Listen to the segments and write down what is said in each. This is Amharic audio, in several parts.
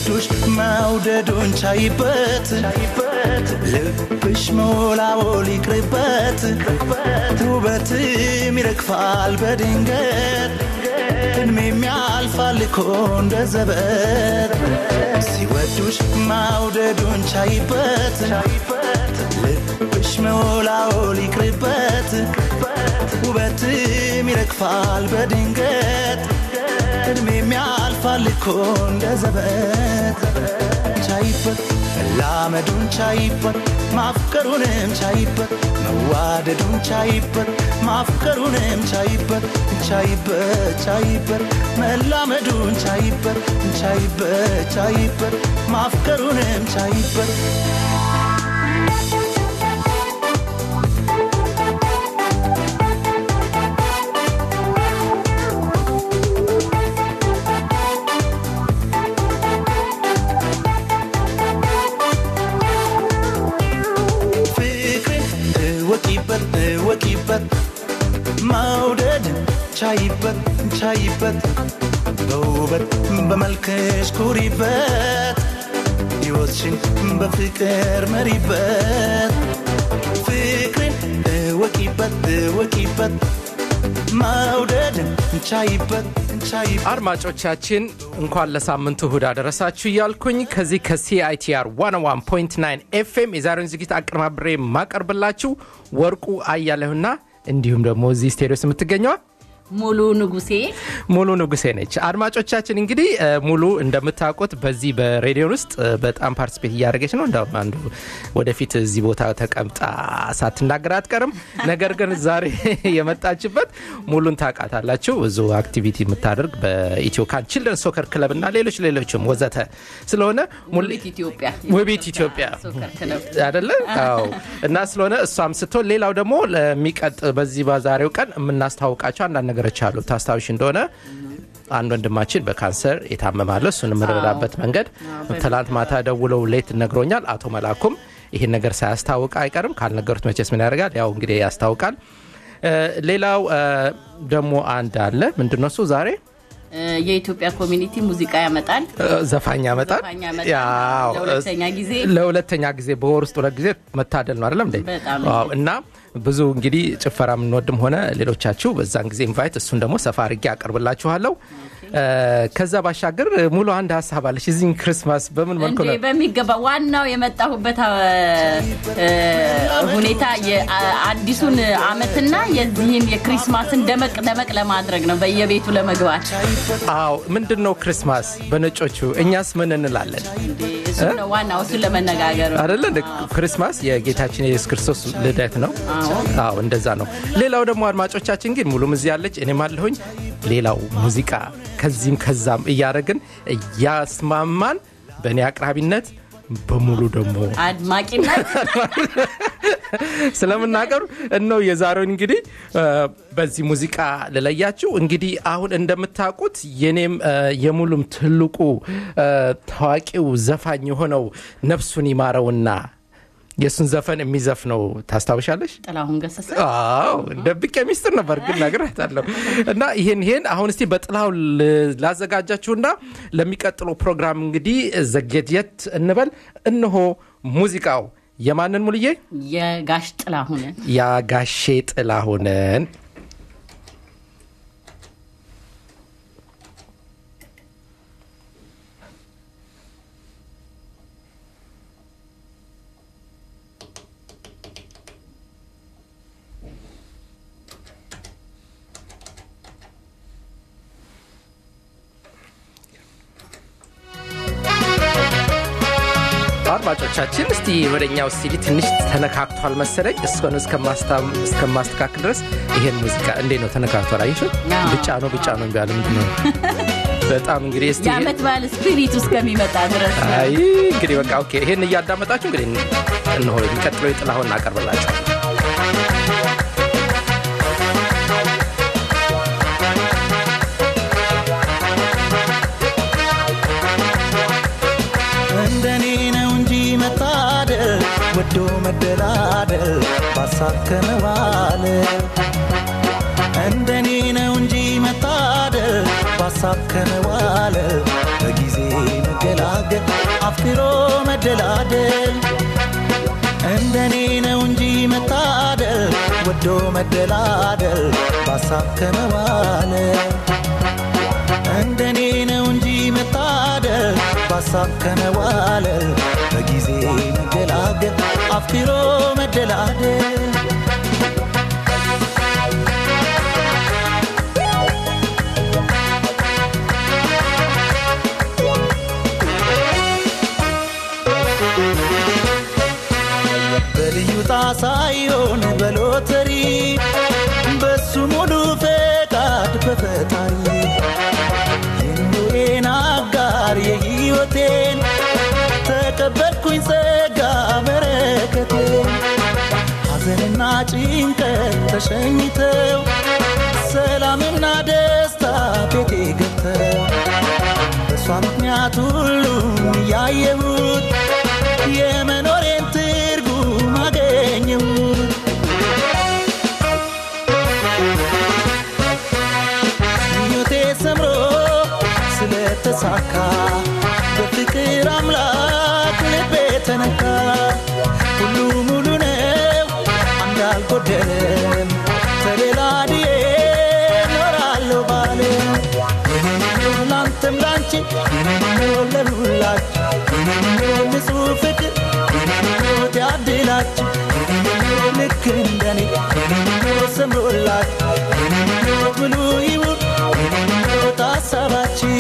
ሲወዱሽ መውደዱን ቻይበት ልብሽ መወላወል ይቅርበት ውበትም ይረግፋል በድንገት እድሜም ያልፋል እኮ እንደ ዘበት ሲወዱሽ መውደዱን ቻይበት ልብሽ መወላወል ይቅርበት ውበትም ይረግፋል በድንገት እድሜም ያልፋል እኮ እንደ ዘበት ቻይበት መላመዱን ቻይበት ማፍቀሩንም ቻይበት መዋደዱን ቻይበት ማፍቀሩንም ቻይበት ቻይበት ቻይበት መላመዱን ቻይበት ቻይበት ቻይበት ማፍቀሩንም ቻይበት ፍቅርን እወቂበት እወቂበት መውደድ ቻይበት ቻይበት በውበት በመልክሽ ኩሪበት ሕይወትሽን በፍቅር መሪበት ፍቅርን እወቂበት እወቂበት መውደድ ቻይበት ቻይበት አድማጮቻችን እንኳን ለሳምንቱ እሁድ አደረሳችሁ እያልኩኝ ከዚህ ከሲአይቲአር 101.9 ኤፍኤም የዛሬውን ዝግጅት አቀነባብሬ የማቀርብላችሁ ወርቁ አያለሁና እንዲሁም ደግሞ እዚህ ስቴዲዮስ የምትገኘዋ ሙሉ ንጉሴ ሙሉ ንጉሴ ነች። አድማጮቻችን እንግዲህ እ፣ ሙሉ እንደምታውቁት በዚህ በሬዲዮን ውስጥ እ፣ በጣም ፓርቲስፔት እያደረገች ነው። እንዳውም አንዱ ወደፊት እዚህ ቦታ ተቀምጣ ሳትናገር አትቀርም። ነገር ግን ዛሬ የመጣችበት ሙሉን ታውቃታላችሁ። ብዙ አክቲቪቲ የምታደርግ በኢትዮ ካን ችልድረን ሶከር ክለብ እና ሌሎች ሌሎችም ወዘተ ስለሆነ ሙሉ ውቢት ኢትዮጵያ ውቢት ኢትዮጵያ ሶከር ክለብ አይደለ? አዎ። እና ስለሆነ እሷም ስትሆን ሌላው ደግሞ ለሚቀጥ በዚህ በዛሬው ቀን የምናስተዋውቃቸው አንዳንድ ነገሮች አሉ። ታስታውሽ እንደሆነ አንድ ወንድማችን በካንሰር የታመማለ እሱን የምንረዳበት መንገድ ትላንት ማታ ደውለው ሌት ነግሮኛል። አቶ መላኩም ይህን ነገር ሳያስታውቅ አይቀርም። ካልነገሩት መቼስ ምን ያደርጋል? ያው እንግዲህ ያስታውቃል። እ፣ ሌላው እ፣ ደግሞ አንድ አለ። ምንድን ነው እሱ ዛሬ እ፣ የኢትዮጵያ ኮሚኒቲ ሙዚቃ ያመጣል እ፣ ዘፋኝ ያመጣል። ዘፋኝ ያመጣል። ያው፣ ለሁለተኛ ጊዜ ለሁለተኛ ጊዜ በወር ውስጥ ሁለት ጊዜ መታደል ነው አይደለም እንዴ? በጣም ዋው። እና ብዙ እንግዲህ ጭፈራ የምንወድም ሆነ ሌሎቻችሁ በዛን ጊዜ ኢንቫይት እሱን ደግሞ ሰፋ አድርጌ አቀርብላችኋለሁ። እ፣ ከዛ ባሻገር ሙሉ አንድ ሀሳብ አለች። እዚህ ክርስማስ በምን መልኩ እንዴ ነው በሚገባ ዋናው የመጣሁበት አ፣ እ፣ ሁኔታ የአዲሱን አመትና የዚህን የክሪስማስን ደመቅ ደመቅ ለማድረግ ነው በየቤቱ ለመግባት አዎ ምንድን ነው ክርስማስ በነጮቹ እኛስ ምን እንላለን እንዴ እሱ ነው ዋናው እሱን ለመነጋገር ነው። አደለ እንደ ክርስማስ የጌታችን የኢየሱስ ክርስቶስ ልደት ነው አዎ እንደዛ ነው ሌላው ደግሞ አድማጮቻችን ግን ሙሉም እዚህ ያለች እኔም አለሁኝ ሌላው ሙዚቃ ከዚህም ከዛም እያደረግን እያስማማን በእኔ አቅራቢነት በሙሉ ደግሞ አድማቂነት ስለምናቀርብ እነው የዛሬውን እንግዲህ እ፣ በዚህ ሙዚቃ ልለያችሁ። እንግዲህ አሁን እንደምታውቁት የኔም እ፣ የሙሉም ትልቁ እ፣ ታዋቂው ዘፋኝ የሆነው ነፍሱን ይማረውና የእሱን ዘፈን የሚዘፍነው ታስታውሻለሽ? ጥላሁን ገሰሰ አዎ ደብቄ ሚስጥር ነበር ግን ነግሬያታለሁ። እና ይሄን ይሄን አሁን እስቲ በጥላው ላዘጋጃችሁና ለሚቀጥለው ፕሮግራም እንግዲህ ዘጌትየት እንበል። እነሆ ሙዚቃው የማንን ሙልዬ? የጋሽ ጥላሁንን ያጋሼ ጥላሁንን አድማጮቻችን እስቲ ወደኛው ስቲዲ ትንሽ ተነካክቷል መሰለኝ። እስከሆነ እስከማስተካከል ድረስ ይሄን ሙዚቃ እንዴ ነው ተነካክቷል? አይሽው አዎ። ብጫ ነው ብጫ ነው ቢያለ ምንድን ነው በጣም እንግዲህ እስቲ የአመት በዓል ስፒሪት እስከሚመጣ ድረስ ነው። አይ እንግዲህ በቃ ኦኬ። ይሄን እያዳመጣችሁ እንግዲህ እንሆ የሚቀጥለው የጥላሁን እናቀርብላችሁ። እንደኔ ነው እንጂ መታደል ወዶ መደላደል ባሳከመዋል እንደኔ ነው እንጂ መታደል ባሳ በሀሳብ ከመዋለ በጊዜ መገላገል አፍቅሮ መደላደል እንደኔ ነው እንጂ መታደል ወዶ መደላደል በሀሳብ ከመዋለ እንደኔ ነው እንጂ መታደል በሀሳብ ከመዋለል በጊዜ መገላገል አፍቅሮ መደላደል በልዩ ጣሳዮን በሎተሪ በሱ ሙሉ ፈቃድ በፈጣሪ የኑሬን አጋር የሕይወቴን ተቀበልኩኝ ጸጋ በረከቴን ሐዘንና ጭንቀት ተሸኝተው ሰላምና ደስታ ቤቴ ገብተው በእሷ ምክንያት ሁሉም እያየሁት የመኖሬን ትርጉም አገኘሁት ምኞቴ ሰምሮ ስለተሳካ በፍቅር አምላክ ልቤ ተነካ ሁሉ ሙሉ ነው አንድ አልጎደለም ተደላድዬ ኖራለሁ ባለ ላንተም ላንቺ ለሁላችሁ ንጹህ ፍቅር ያድላችሁ ልክ እንደኔ ሰምሮላችሁ ብሉ ይሁን ታሳባችሁ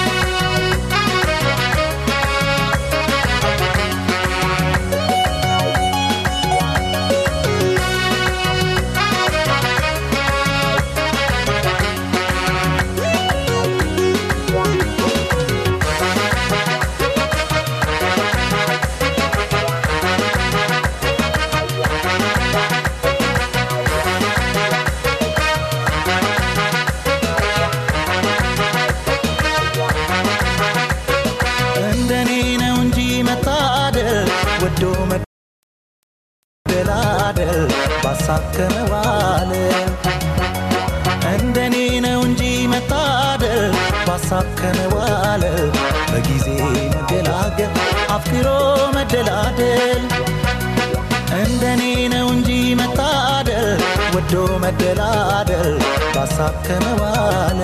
እንደኔ ነው እንጂ መታደል ወዶ መደላደል ባሳብ ከመዋል እንደኔ ነው እንጂ መታደል ባሳብ ከመዋል በጊዜ መገላገል አፍቅሮ መደላደል እንደኔ ነው እንጂ መታደል ወዶ መደላደል ባሳብ ከመዋል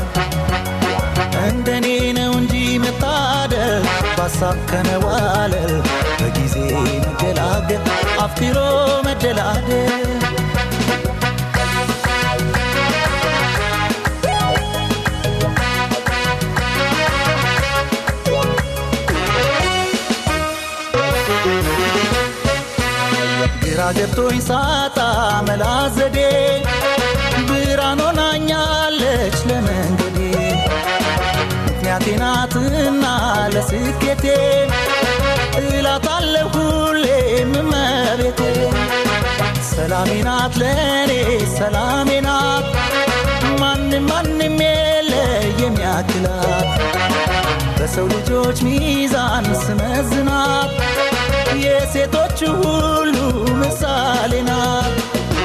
እንደኔ ነው እንጂ መታደል ባሳብ ከመዋለል በጊዜ መገላገል አፍቅሮ መደላደል ግራ ገብቶኝ ሳጣ መላ ዘዴ ብርሃን ሆናኛለች ለመንገዴ ምክንያቴ ናትና ለስኬቴ እላታለሁ ሁሌም እመቤቴ ሰላሜ ናት ለእኔ ሰላሜ ናት ማንም ማንም የለ የሚያክላት በሰው ልጆች ሚዛን ስመዝናት የሴቶች ሁሉ ምሳሌ ናት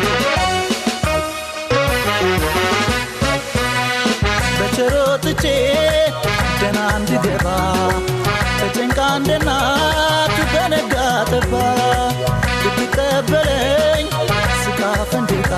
በቸሮትቼ ደና እንድገባ ተጨንቃ እንደ እናት በነጋ ጠባ ልትቀበለኝ ስቃ ፈንድቃ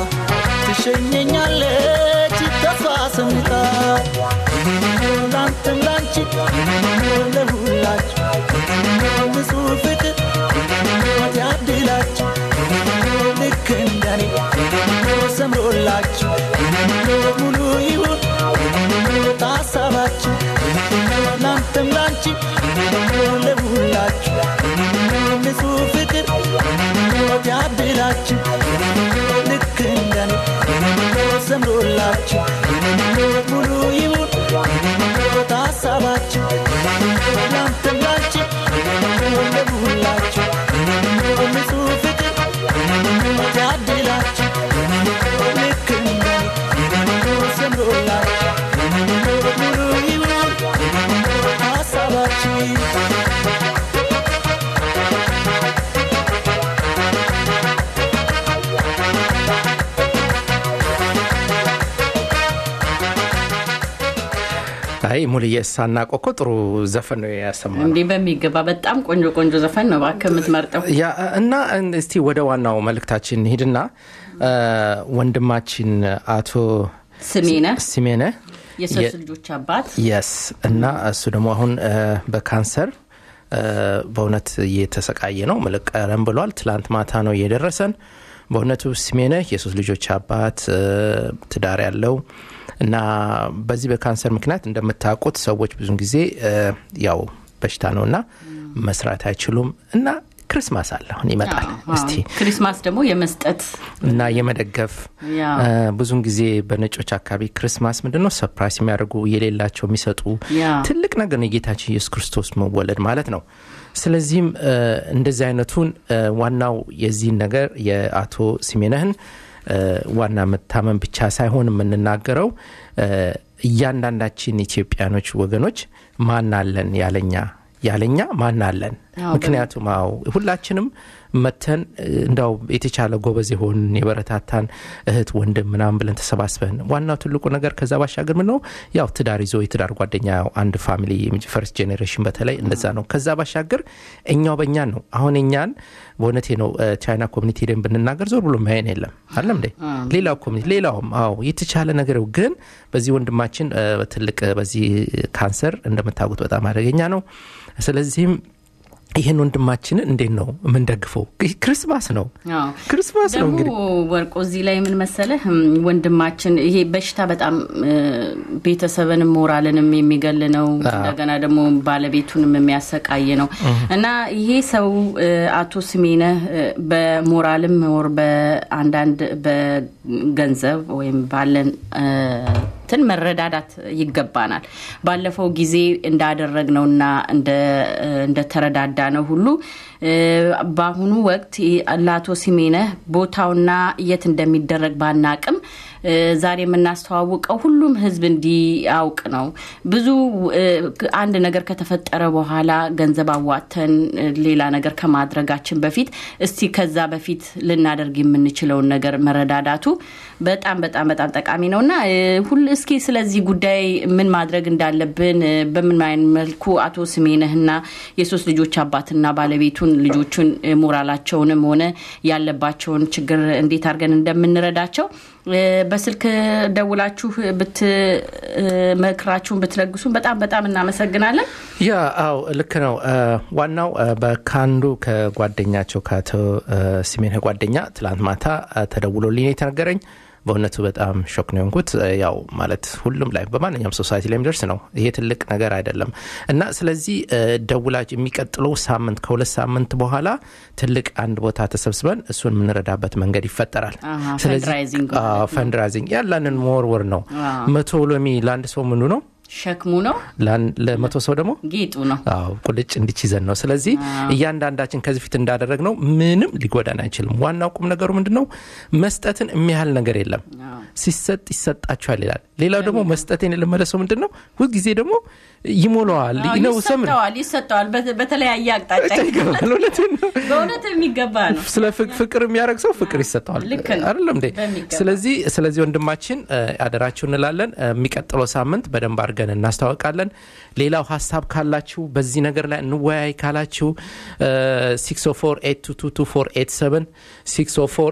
ትሸኘኛለች ተስፋ ሰንቃ ይህንኖ ላንተም ላንቺ ይህንኖ ለሁላችሁ ይህንኖ ንጹህ ፍቅር ይህንኖ ያድላችሁ ይህንኖ ልክ እንደኔ ይህንኖ ሰምሮላችሁ ይህንኖ ሙሉ ይሁን ይህንኖ ታሳባችሁ ይህንኖ ላንተም ላንቺ ይህንኖ ለሁላችሁ ይህንኖ ንጹህ ፍቅር ይህንኖ ያድላችሁ ይህንኖ ልክ እንደኔ ይህንኖ ሰምሮላችሁ ይህንኖ ሙሉ ይሁን ይህንኖ ታሳባችሁ ይህንኖ ላንተም ላንቺ ይህንኖ ለሁላችሁ ይህንኖ ንጹህ ፍቅር ይህንኖ ያድላችሁ ይህንኖ ልክ እንደኔ ይህንኖ ሰምሮላችሁ ይህንኖ ሙሉ ይሁን ይህንኖ ታሳባችሁ አይ ሙልዬ ሳናውቀው እኮ ጥሩ ዘፈን ነው ያሰማል እንዲህ በሚገባ በጣም ቆንጆ ቆንጆ ዘፈን ነው እባክህ የምትመርጠው። ያ እና እስቲ ወደ ዋናው መልእክታችን ሂድና ወንድማችን አቶ ስሜነ ሲሜነ የሶስት ልጆች አባት የስ እና እሱ ደግሞ አሁን እ፣ በካንሰር እ፣ በእውነት እየተሰቃየ ነው። ምልቅ ቀረም ብሏል። ትላንት ማታ ነው እየደረሰን። በእውነቱ ስሜነ የሶስት ልጆች አባት እ፣ ትዳር ያለው እና በዚህ በካንሰር ምክንያት እንደምታውቁት ሰዎች ብዙን ጊዜ እ፣ ያው በሽታ ነው እና መስራት አይችሉም እና ክርስማስ አለ አሁን ይመጣል። አዎ፣ እስቲ አዎ። ክሪስማስ ደግሞ የመስጠት እና የመደገፍ ያ እ፣ ብዙን ጊዜ በነጮች አካባቢ ክርስማስ ምንድን ነው ሰፕራይዝ የሚያደርጉ የሌላቸው የሚሰጡ ያ ትልቅ ነገር ነው የጌታችን ኢየሱስ ክርስቶስ መወለድ ማለት ነው። ስለዚህም እ፣ እንደዚህ አይነቱን እ፣ ዋናው የዚህን ነገር የአቶ ሲሜነህን እ፣ ዋና መታመን ብቻ ሳይሆን የምንናገረው እ፣ እያንዳንዳችን ኢትዮጵያኖች ወገኖች ማን አለን ያለኛ ያለኛ ማን አለን አዎ፣ ምክንያቱም አዎ ሁላችንም መተን እ፣ እንዳው የተቻለ ጎበዝ የሆን የበረታታን እህት ወንድም ምናምን ብለን ተሰባስበን ዋናው ትልቁ ነገር ከዛ ባሻገር ምን ነው ያው ትዳር ይዞ የትዳር ጓደኛ ያው አንድ ፋሚሊ ፈርስት ጄኔሬሽን በተለይ እንደዛ ነው። ከዛ ባሻገር እኛው በእኛን ነው አሁን እኛን በእውነቴ ነው እ፣ ቻይና ኮሚኒቲ ሄደን ብንናገር ዞር ብሎ ማየን የለም አለም እንዴ ሌላው ኮሚኒቲ ሌላውም አዎ የተቻለ ነገር ግን በዚህ ወንድማችን እ፣ ትልቅ እ፣ በዚህ ካንሰር እንደምታውቁት በጣም አደገኛ ነው። ስለዚህም ይህን ወንድማችንን እንዴት ነው የምንደግፈው? ይህ ክርስማስ ነው አዎ። ክርስማስ ነው ደግሞ እንግዲህ ወርቆ እዚህ ላይ ምን መሰለህ እም፣ ወንድማችን ይሄ በሽታ በጣም እ፣ ቤተሰብንም ሞራልንም የሚገል ነው። እንደገና ደግሞ ባለቤቱንም የሚያሰቃይ ነው እና ይሄ ሰው እ፣ አቶ ስሜነህ እ፣ በሞራልም ወር በአንዳንድ በገንዘብ ወይም ባለን እ፣ እንትን መረዳዳት ይገባናል። ባለፈው ጊዜ እንዳደረግነውና እንደተረዳዳ ነው ሁሉ እ፣ በአሁኑ ወቅት ለአቶ ሲሜነህ ቦታውና የት እንደሚደረግ ባናቅም እ፣ ዛሬ የምናስተዋውቀው ሁሉም ሕዝብ እንዲያውቅ ነው። ብዙ እ፣ አንድ ነገር ከተፈጠረ በኋላ ገንዘብ አዋጥተን እ፣ ሌላ ነገር ከማድረጋችን በፊት እስቲ ከዛ በፊት ልናደርግ የምንችለውን ነገር መረዳዳቱ በጣም በጣም በጣም ጠቃሚ ነው እና እ፣ ሁል እስኪ ስለዚህ ጉዳይ ምን ማድረግ እንዳለብን እ፣ በምን አይነት መልኩ አቶ ስሜነህና የሶስት ልጆች አባትና ባለቤቱን ልጆቹን እ፣ ሞራላቸውንም ሆነ ያለባቸውን ችግር እንዴት አድርገን እንደምንረዳቸው እ፣ በስልክ ደውላችሁ ብትመክራችሁን ብትለግሱን በጣም በጣም እናመሰግናለን። ያ አው ልክ ነው። እ፣ ዋናው እ፣ በካንዱ ከጓደኛቸው ከአቶ እ፣ ሲሜነህ ጓደኛ ትላንት ማታ እ፣ ተደውሎልኝ ነው የተነገረኝ። በእውነቱ በጣም ሾክ ነው የሆንኩት። እ፣ ያው ማለት ሁሉም ላይ በማንኛውም ሶሳይቲ ላይ የሚደርስ ነው። ይሄ ትልቅ ነገር አይደለም እና ስለዚህ እ፣ ደውላችሁ የሚቀጥለው ሳምንት ከሁለት ሳምንት በኋላ ትልቅ አንድ ቦታ ተሰብስበን እሱን የምንረዳበት መንገድ ይፈጠራል። አሃ፣ ስለዚህ ፈንድራይዚንግ አዎ፣ ማለት ነው። ፈንድራይዚንግ ያላንን መወርወር ነው። አዎ። መቶ ሎሚ ለአንድ ሰው ምኑ ነው? ሸክሙ ነው፣ ለአን- ለመቶ ሰው ደግሞ ጌጡ ነው። አዎ ቁልጭ እንዲች ይዘን ነው። ስለዚህ እያንዳንዳችን ከዚህ ፊት እንዳደረግ ነው ምንም ሊጎዳን አይችልም። ዋናው ቁም ነገሩ ምንድን ነው? መስጠትን የሚያህል ነገር የለም። ሲሰጥ ይሰጣችኋል ይላል። ሌላው ደግሞ መስጠትን የለመደ ሰው ምንድን ነው ሁልጊዜ ደግሞ ይሞላዋል አዎ፣ ነው ሰምን ይሰጠዋል ይሰጠዋል በተ- በተለያየ አቅጣጫ ይገባል። እውነቴን ነው። በእውነት የሚገባ ነው። ስለ ፍቅ- ፍቅር የሚያደርግ ሰው ፍቅር ይሰጠዋል ልክ ነው። አይደለም እንዴ? በሚገባ። ስለዚህ ስለዚህ ወንድማችን እ፣ አደራችሁ እንላለን። እ፣ የሚቀጥለው ሳምንት በደንብ አድርገን እናስታውቃለን። ሌላው ሀሳብ ካላችሁ በዚህ ነገር ላይ እንወያይ ካላችሁ 604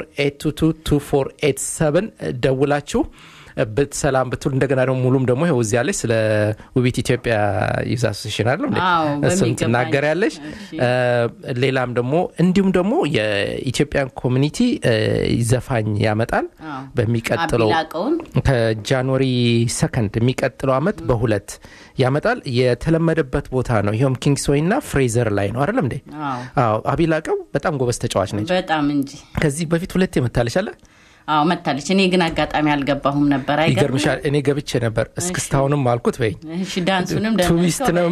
604 ደውላችሁ ብትሰላም ብትሉ እንደገና ደግሞ ሙሉም ደግሞ ይኸው እዚያ ላይ ስለ ውቢት ኢትዮጵያ ዩዝ አሶሴሽን አለ አዎ፣ እሱን በሚገባ። ትናገሪያለሽ። እሺ። እ፣ ሌላም ደግሞ እንዲሁም ደግሞ የኢትዮጵያን ኮሚኒቲ እ፣ ዘፋኝ ያመጣል አዎ። በሚቀጥለው አቢላቀውን ከጃንዋሪ ሰከንድ የሚቀጥለው አመት በሁለት ያመጣል። የተለመደበት ቦታ ነው። ይኸውም ኪንግስዌይ እና ፍሬዘር ላይ ነው አይደለም እንዴ? አዎ፣ አዎ አቢላቀው በጣም ጎበዝ ተጫዋች ነች። በጣም እንጂ ከዚህ በፊት ሁለት የመታለች አለ አዎ መታለች። እኔ ግን አጋጣሚ አልገባሁም ነበር። አይገርምም? ይገርምሻል። እኔ ገብቼ ነበር እስክስታሁንም አልኩት በይ እሺ ዳንሱንም ደህና ቱሪስት ነው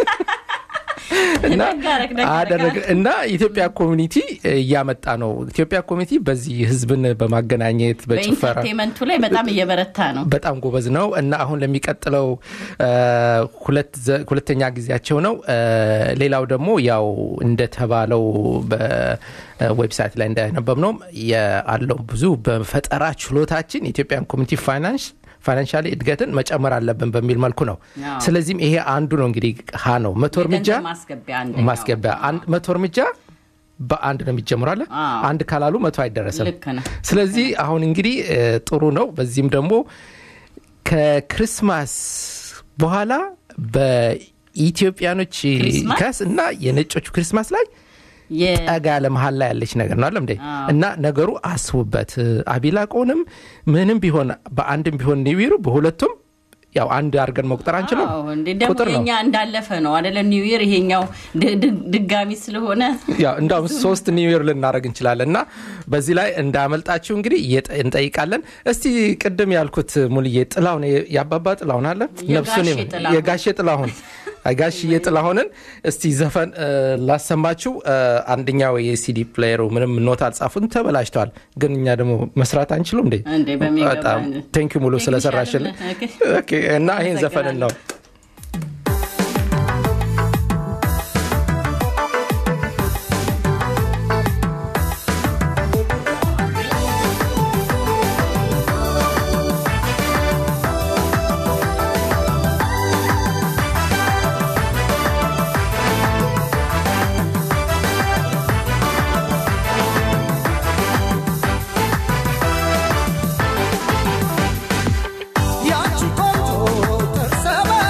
እና ደግ አደረግ፣ ደግ አደረግ አደረግ። እና ኢትዮጵያ ኮሚኒቲ እያመጣ ነው። ኢትዮጵያ ኮሚኒቲ በዚህ ህዝብን በማገናኘት በጭፈራ በኢንተርቴንመንቱ ላይ በጣም እየበረታ ነው። በጣም ጎበዝ ነው እና አሁን ለሚቀጥለው እ፣ ሁለት ዘ- ሁለተኛ ጊዜያቸው ነው። እ፣ ሌላው ደግሞ ያው እንደተባለው በዌብሳይት ላይ እንዳነበብ ነው ያለው ብዙ በፈጠራ ችሎታችን የኢትዮጵያን ኮሚኒቲ ፋይናንስ ፋይናንሻሊ እድገትን መጨመር አለብን በሚል መልኩ ነው። አዎ። ስለዚህም ይሄ አንዱ ነው እንግዲህ ሀ ነው መቶ እርምጃ የገንዘብ ማስገቢያ አንደኛው። ማስገቢያ አንድ መቶ እርምጃ በአንድ ነው የሚጀምሩ አለ አዎ። አንድ ካላሉ መቶ አይደረስም። ልክ ነው። ስለዚህ አሁን እንግዲህ እ, ጥሩ ነው። በዚህም ደግሞ ከክርስማስ በኋላ በኢትዮጵያኖች ክሪስማስ? ከስ እና የነጮቹ ክሪስማስ ላይ የ- ጠጋ ያለ መሀል ላይ ያለች ነገር ነው አለም እንዴ አዎ። እና ነገሩ አስቡበት። አቢላቆንም ምንም ቢሆን በአንድም ቢሆን ኒዊሩ በሁለቱም ያው አንድ አድርገን መቁጠር አንችልም። አዎ፣ እንዴ ደግሞ ቁጥር ነው። የኛ እንዳለፈ ነው አደለ? ኒው ይር ይሄኛው ድ- ድ- ድጋሚ ስለሆነ ያው እንዳውም ሶስት ኒውር ልናደረግ እንችላለን እና በዚህ ላይ እንዳመልጣችሁ እንግዲህ እየጠ- እንጠይቃለን። እስቲ ቅድም ያልኩት ሙልዬ ጥላሁን የአባባ ጥላሁን አለ ነፍሱን የጋሼ ጥላሁን። የጋሼ ጥላሁን ጋሽዬ ጥላሁንን እስቲ ዘፈን እ, ላሰማችሁ። እ, አንደኛው የሲዲ ፕሌየሩ ምንም ኖት አልጻፉን ተበላሽተዋል፣ ግን እኛ ደግሞ መስራት አንችሉም እንዴ? እንዴ በሚገባ በጣም ቴንኪ ሙሉ ስለሰራሽልን ኦኬ፣ እና ይህን ዘፈንን ነው ያቺ ቆንጆ ጥርሰ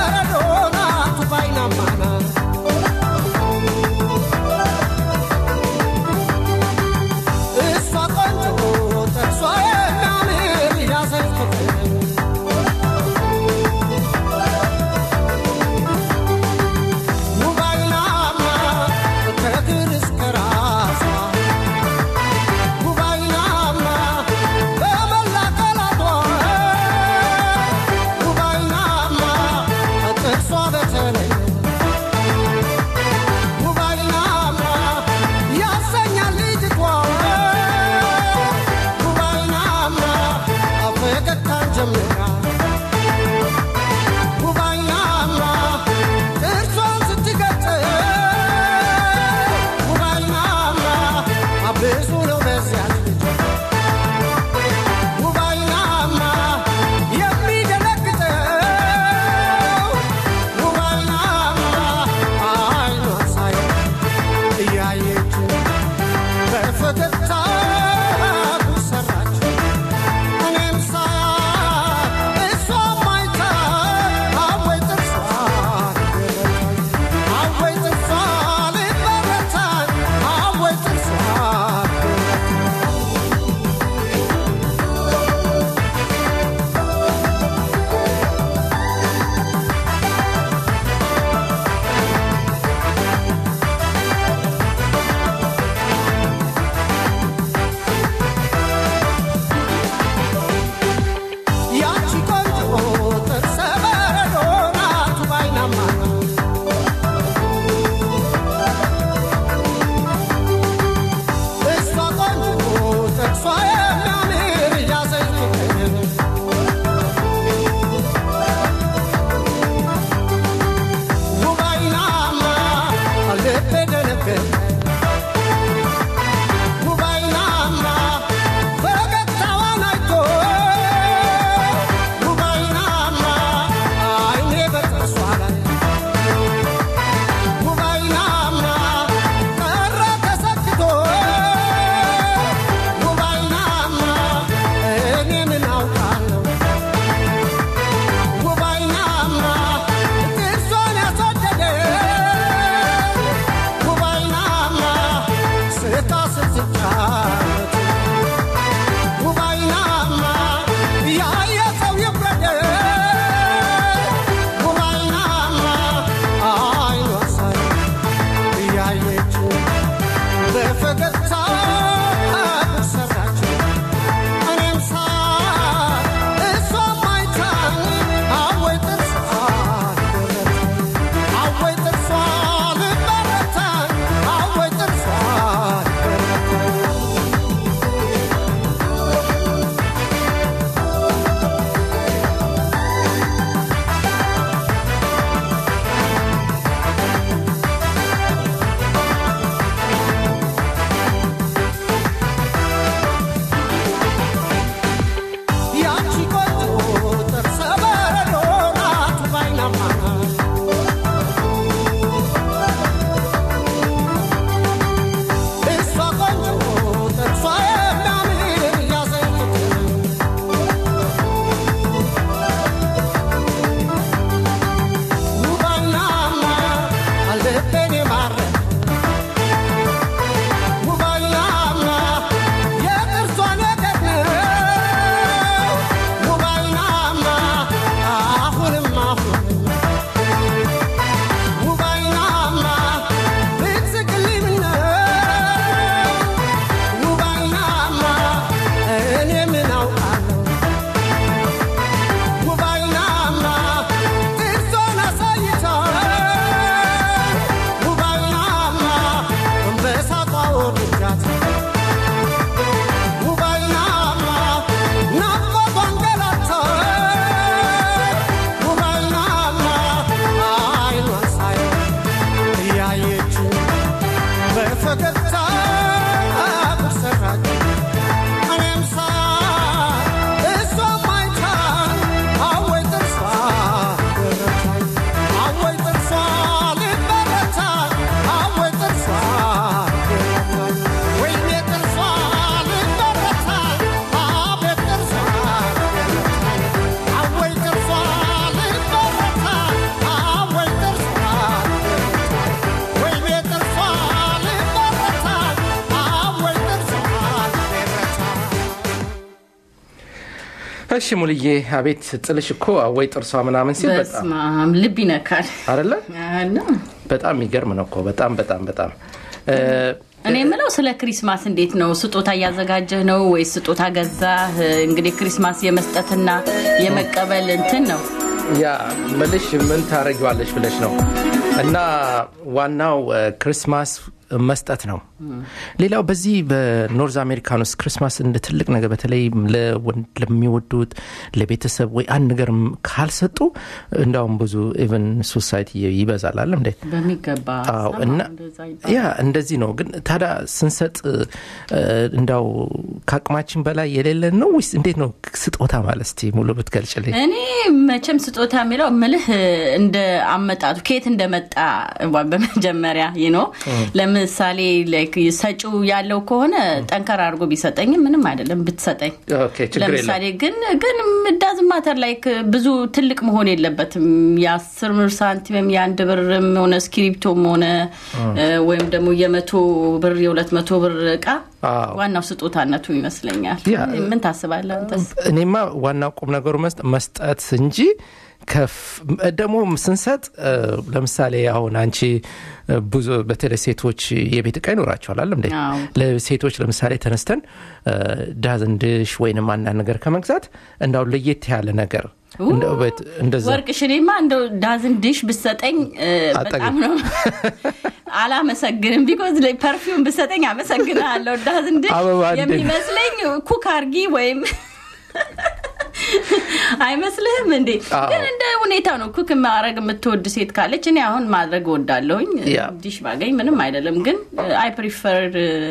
እሺ ሙልዬ አቤት ጥልሽ እኮ ወይ ጥርሷ ምናምን ሲል በጣም በስመ አብ ልብ ይነካል አይደለ አለ። በጣም የሚገርም ነው እኮ በጣም በጣም በጣም እ፣ እኔ የምለው ስለ ክሪስማስ እንዴት ነው? ስጦታ እያዘጋጀህ ነው ወይስ ስጦታ ገዛህ? እንግዲህ ክሪስማስ የመስጠትና የመቀበል እንትን ነው። ያ ምልሽ ምን ታደረጊዋለሽ ብለሽ ነው እና ዋናው እ፣ ክሪስማስ መስጠት ነው ሌላው በዚህ በኖርዝ አሜሪካን ውስጥ ክሪስማስ እንደ ትልቅ ነገር በተለይ ለወንድ ለሚወዱት ለቤተሰብ ወይ አንድ ነገር ካልሰጡ እንዳውም ብዙ ኢቨን ሶሳይቲ ይበዛል አለ እንዴ በሚገባ አዎ ሰማሁ፣ እና እንደዛ ይባላል። ያ እንደዚህ ነው ግን ታዲያ ስንሰጥ እ፣ እንዳው ከአቅማችን በላይ የሌለን ነው ወይስ እንዴት ነው ስጦታ ማለት እስቲ ሙሉ ብትገልጭልኝ እኔ መቼም ስጦታ የሚለው ምልህ እንደ አመጣጡ ከየት እንደመጣ በመጀመሪያ ይኖ ለምሳሌ ላይክ ሰጪው ያለው ከሆነ ጠንከር አድርጎ ቢሰጠኝ ምንም አይደለም ብትሰጠኝ ኦኬ ችግር የለም ለምሳሌ ግን ግን ዳዝ ማተር ላይክ ብዙ ትልቅ መሆን የለበትም የአስር ብር ሳንቲምም የአንድ ብርም ሆነ እስክሪፕቶም ሆነ እ፣ ወይም ደግሞ የመቶ ብር የሁለት መቶ ብር እቃ አዎ። ዋናው ስጦታነቱ ይመስለኛል ያ፣ ምን ታስባለህ አንተስ እኔማ ዋናው ቁም ነገሩ መስጠ- መስጠት እንጂ ከፍ ደግሞ ስንሰጥ እ፣ ለምሳሌ አሁን አንቺ እ፣ ብዙ በተለይ ሴቶች የቤት እቃ ይኖራቸዋል አለ እንዴ አዎ። ለሴቶች ለምሳሌ ተነስተን እ፣ ዳዝንድሽ ወይንም አንዳንድ ነገር ከመግዛት እንዳው ለየት ያለ ነገር እንደው ቤት- እንደዛ ወርቅ ሽኔማ እንደው ዳዝን ዲሽ ብሰጠኝ እ፣ አጠግብ። በጣም ነው አላመሰግንም ቢኮዝ ፐርፊውም ብሰጠኝ አመሰግናለሁ ዳዝን ዲሽ አበባ እንደ- የሚመስለኝ ኩክ አርጊ ወይም አይመስልህም እንዴ አዎ። ግን እንደ ሁኔታው ነው ኩክ ማድረግ የምትወድ ሴት ካለች እኔ አሁን ማድረግ እወዳለሁኝ ያ። ዲሽ ባገኝ ምንም አይደለም ግን አይ ፕሪፈር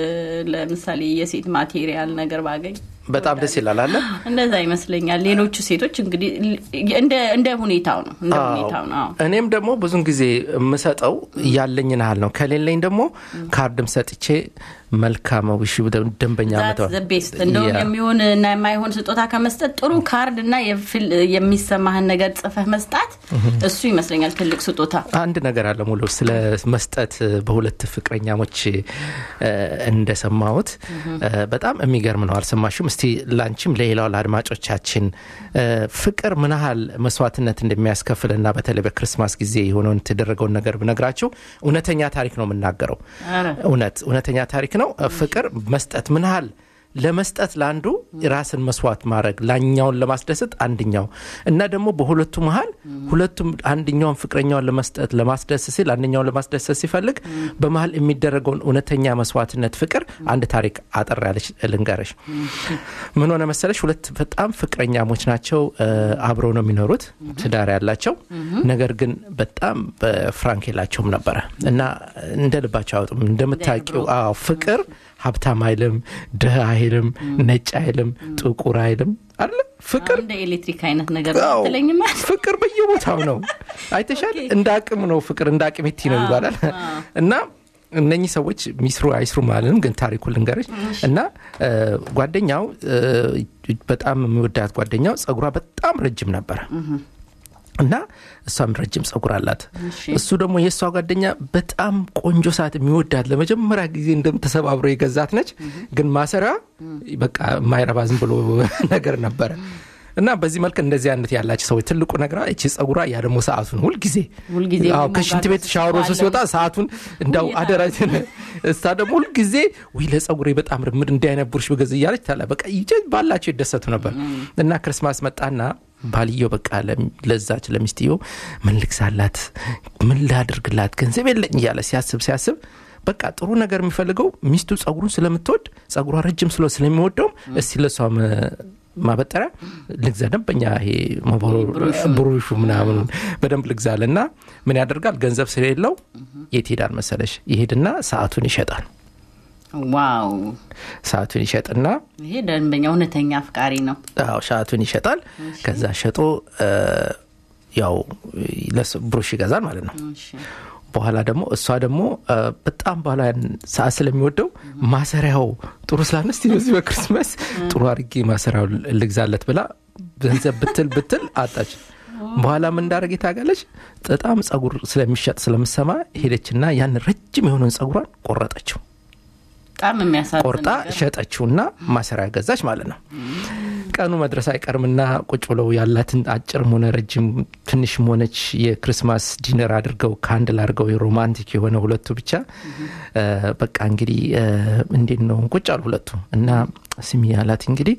ለምሳሌ የሴት ማቴሪያል ነገር ባገኝ በጣም ደስ ይላል አለ እንደዛ ይመስለኛል ሌሎቹ ሴቶች እንግዲህ እንደ እንደ ሁኔታው ነው እንደ አዎ። ሁኔታው ነው አዎ። እኔም ደግሞ ብዙን ጊዜ የምሰጠው ያለኝን ያህል ነው ከሌለኝ ደግሞ ካርድም ሰጥቼ መልካም ውሽ ደንበኛ ዛት ዘ ቤስት እንደውም የሚሆን እና የማይሆን ስጦታ ከመስጠት ጥሩ ካርድ እና የፊል- የሚሰማህን ነገር ጽፈህ መስጣት እሱ ይመስለኛል ትልቅ ስጦታ አንድ ነገር አለ ሙሉ ስለ መስጠት በሁለት ፍቅረኛሞች እ፣ እንደሰማሁት እ፣ በጣም የሚገርም ነው አልሰማሽም እስቲ ላንቺም ለሌላው ለአድማጮቻችን እ፣ ፍቅር ምን ያህል መስዋዕትነት እንደሚያስከፍል እና በተለይ በክርስማስ ጊዜ የሆነውን የተደረገውን ነገር ብነግራችሁ እውነተኛ ታሪክ ነው የምናገረው ኧረ። እውነት እውነተኛ ታሪክ ነው ፍቅር መስጠት ምን ያህል ለመስጠት ለአንዱ ራስን መስዋዕት ማድረግ ላኛውን ለማስደሰት አንድኛው እና ደግሞ በሁለቱ መሀል ሁለቱም አንድኛውን ፍቅረኛውን ለመስጠት ለማስደሰት ሲል አንደኛውን ለማስደሰት ሲፈልግ በመሀል የሚደረገውን እውነተኛ መስዋዕትነት ፍቅር አንድ ታሪክ አጠር ያለች ልንገረሽ ምን ሆነ መሰለሽ ሁለት በጣም ፍቅረኛሞች ናቸው እ፣ አብረው ነው የሚኖሩት ትዳር ያላቸው ነገር ግን በጣም በፍራንክ የላቸውም ነበረ እና እንደ ልባቸው አያወጡም እንደምታውቂው አዎ ፍቅር ሀብታም አይልም ድህ አይልም ነጭ አይልም ጥቁር አይልም አለ ፍቅር እንደ ኤሌክትሪክ አይነት ነገር አዎ፣ ትለኝማ ፍቅር በየቦታው ነው አይተሻል እንደ አቅም ነው ፍቅር እንደ አቅሜቲ ነው ይባላል እና እነኚህ ሰዎች ሚስሩ አይስሩ ማለንም ግን ታሪኩ ልንገርሽ እና እ፣ ጓደኛው እ፣ በጣም የሚወዳት ጓደኛው ጸጉሯ በጣም ረጅም ነበረ እና እሷም ረጅም ጸጉር አላት እሱ ደግሞ የእሷ ጓደኛ በጣም ቆንጆ ሰዓት የሚወዳት ለመጀመሪያ ጊዜ እንደምተሰባብሮ የገዛት ነች ግን ማሰሪያ በቃ የማይረባ ዝም ብሎ ነገር ነበረ እና በዚህ መልክ እንደዚህ አይነት ያላቸው ሰዎች ትልቁ ነገር እቺ ጸጉሯ ያ ደግሞ ሰዓቱን ሁልጊዜ ሁልጊዜ አዎ፣ ደግሞ ከሽንት ቤት ጋር ሻወር ወስዶ ሲወጣ ሰዓቱን እንዳው ሁሌ አደራ እሳ ደግሞ ሁልጊዜ ውይ ለጸጉሬ በጣም ርምድ እንዲህ አይነት ቡርሽ ብገዝ እያለች ታላ በቃ ይጀ ባላቸው ይደሰቱ ነበር እና ክርስማስ መጣና ባልየው በቃ ለም- ለዛች ለሚስትየው ምን ልግዛላት ምን ላድርግላት ገንዘብ የለኝ እያለ ሲያስብ ሲያስብ በቃ ጥሩ ነገር የሚፈልገው ሚስቱ ጸጉሩን ስለምትወድ ጸጉሯ ረጅም ስለ ስለሚወደውም እስቲ ለሷ ማበጠሪያ ልግዛ ደንበኛ ይሄ ብሩሹ ምናምኑ በደንብ ልግዛል እና ምን ያደርጋል ገንዘብ ስለሌለው የት ሄዳል መሰለሽ ይሄድና ሰዓቱን ይሸጣል ዋው ሰዓቱን ይሸጥና ይሄ ደንበኛ እውነተኛ አፍቃሪ ነው አዎ ሰዓቱን ይሸጣል ከዛ ሸጦ እ፣ ያው ለስ- ብሩሽ ይገዛል ማለት ነው እሺ። በኋላ ደግሞ እሷ ደግሞ እ፣ በጣም በኋላ ያን ሰዓት ስለሚወደው ማሰሪያው ጥሩ ስላለ እስቲ በዚህ በክርስመስ ጥሩ አድርጌ ማሰሪያው ልግዛለት ብላ ገንዘብ ብትል ብትል አጣች በኋላ ምን እንዳደረገ ታውቃለች በጣም ጸጉር ስለሚሸጥ ስለምሰማ ሄደችና ያን ረጅም የሆነውን ጸጉሯን ቆረጠችው በጣም የሚያሳዝን ቆርጣ ነገር። ሸጠችውና ማሰሪያ ገዛች ማለት ነው። ቀኑ መድረስ አይቀርምና ቁጭ ብለው ያላትን አጭርም ሆነ ረጅም ትንሽም ሆነች የክርስማስ ዲነር አድርገው ካንድል አድርገው ሮማንቲክ የሆነ ሁለቱ ብቻ እ፣ በቃ እንግዲህ እ፣ እንዴት ነው ቁጭ አሉ ሁለቱ እና ስሚ ያላት እንግዲህ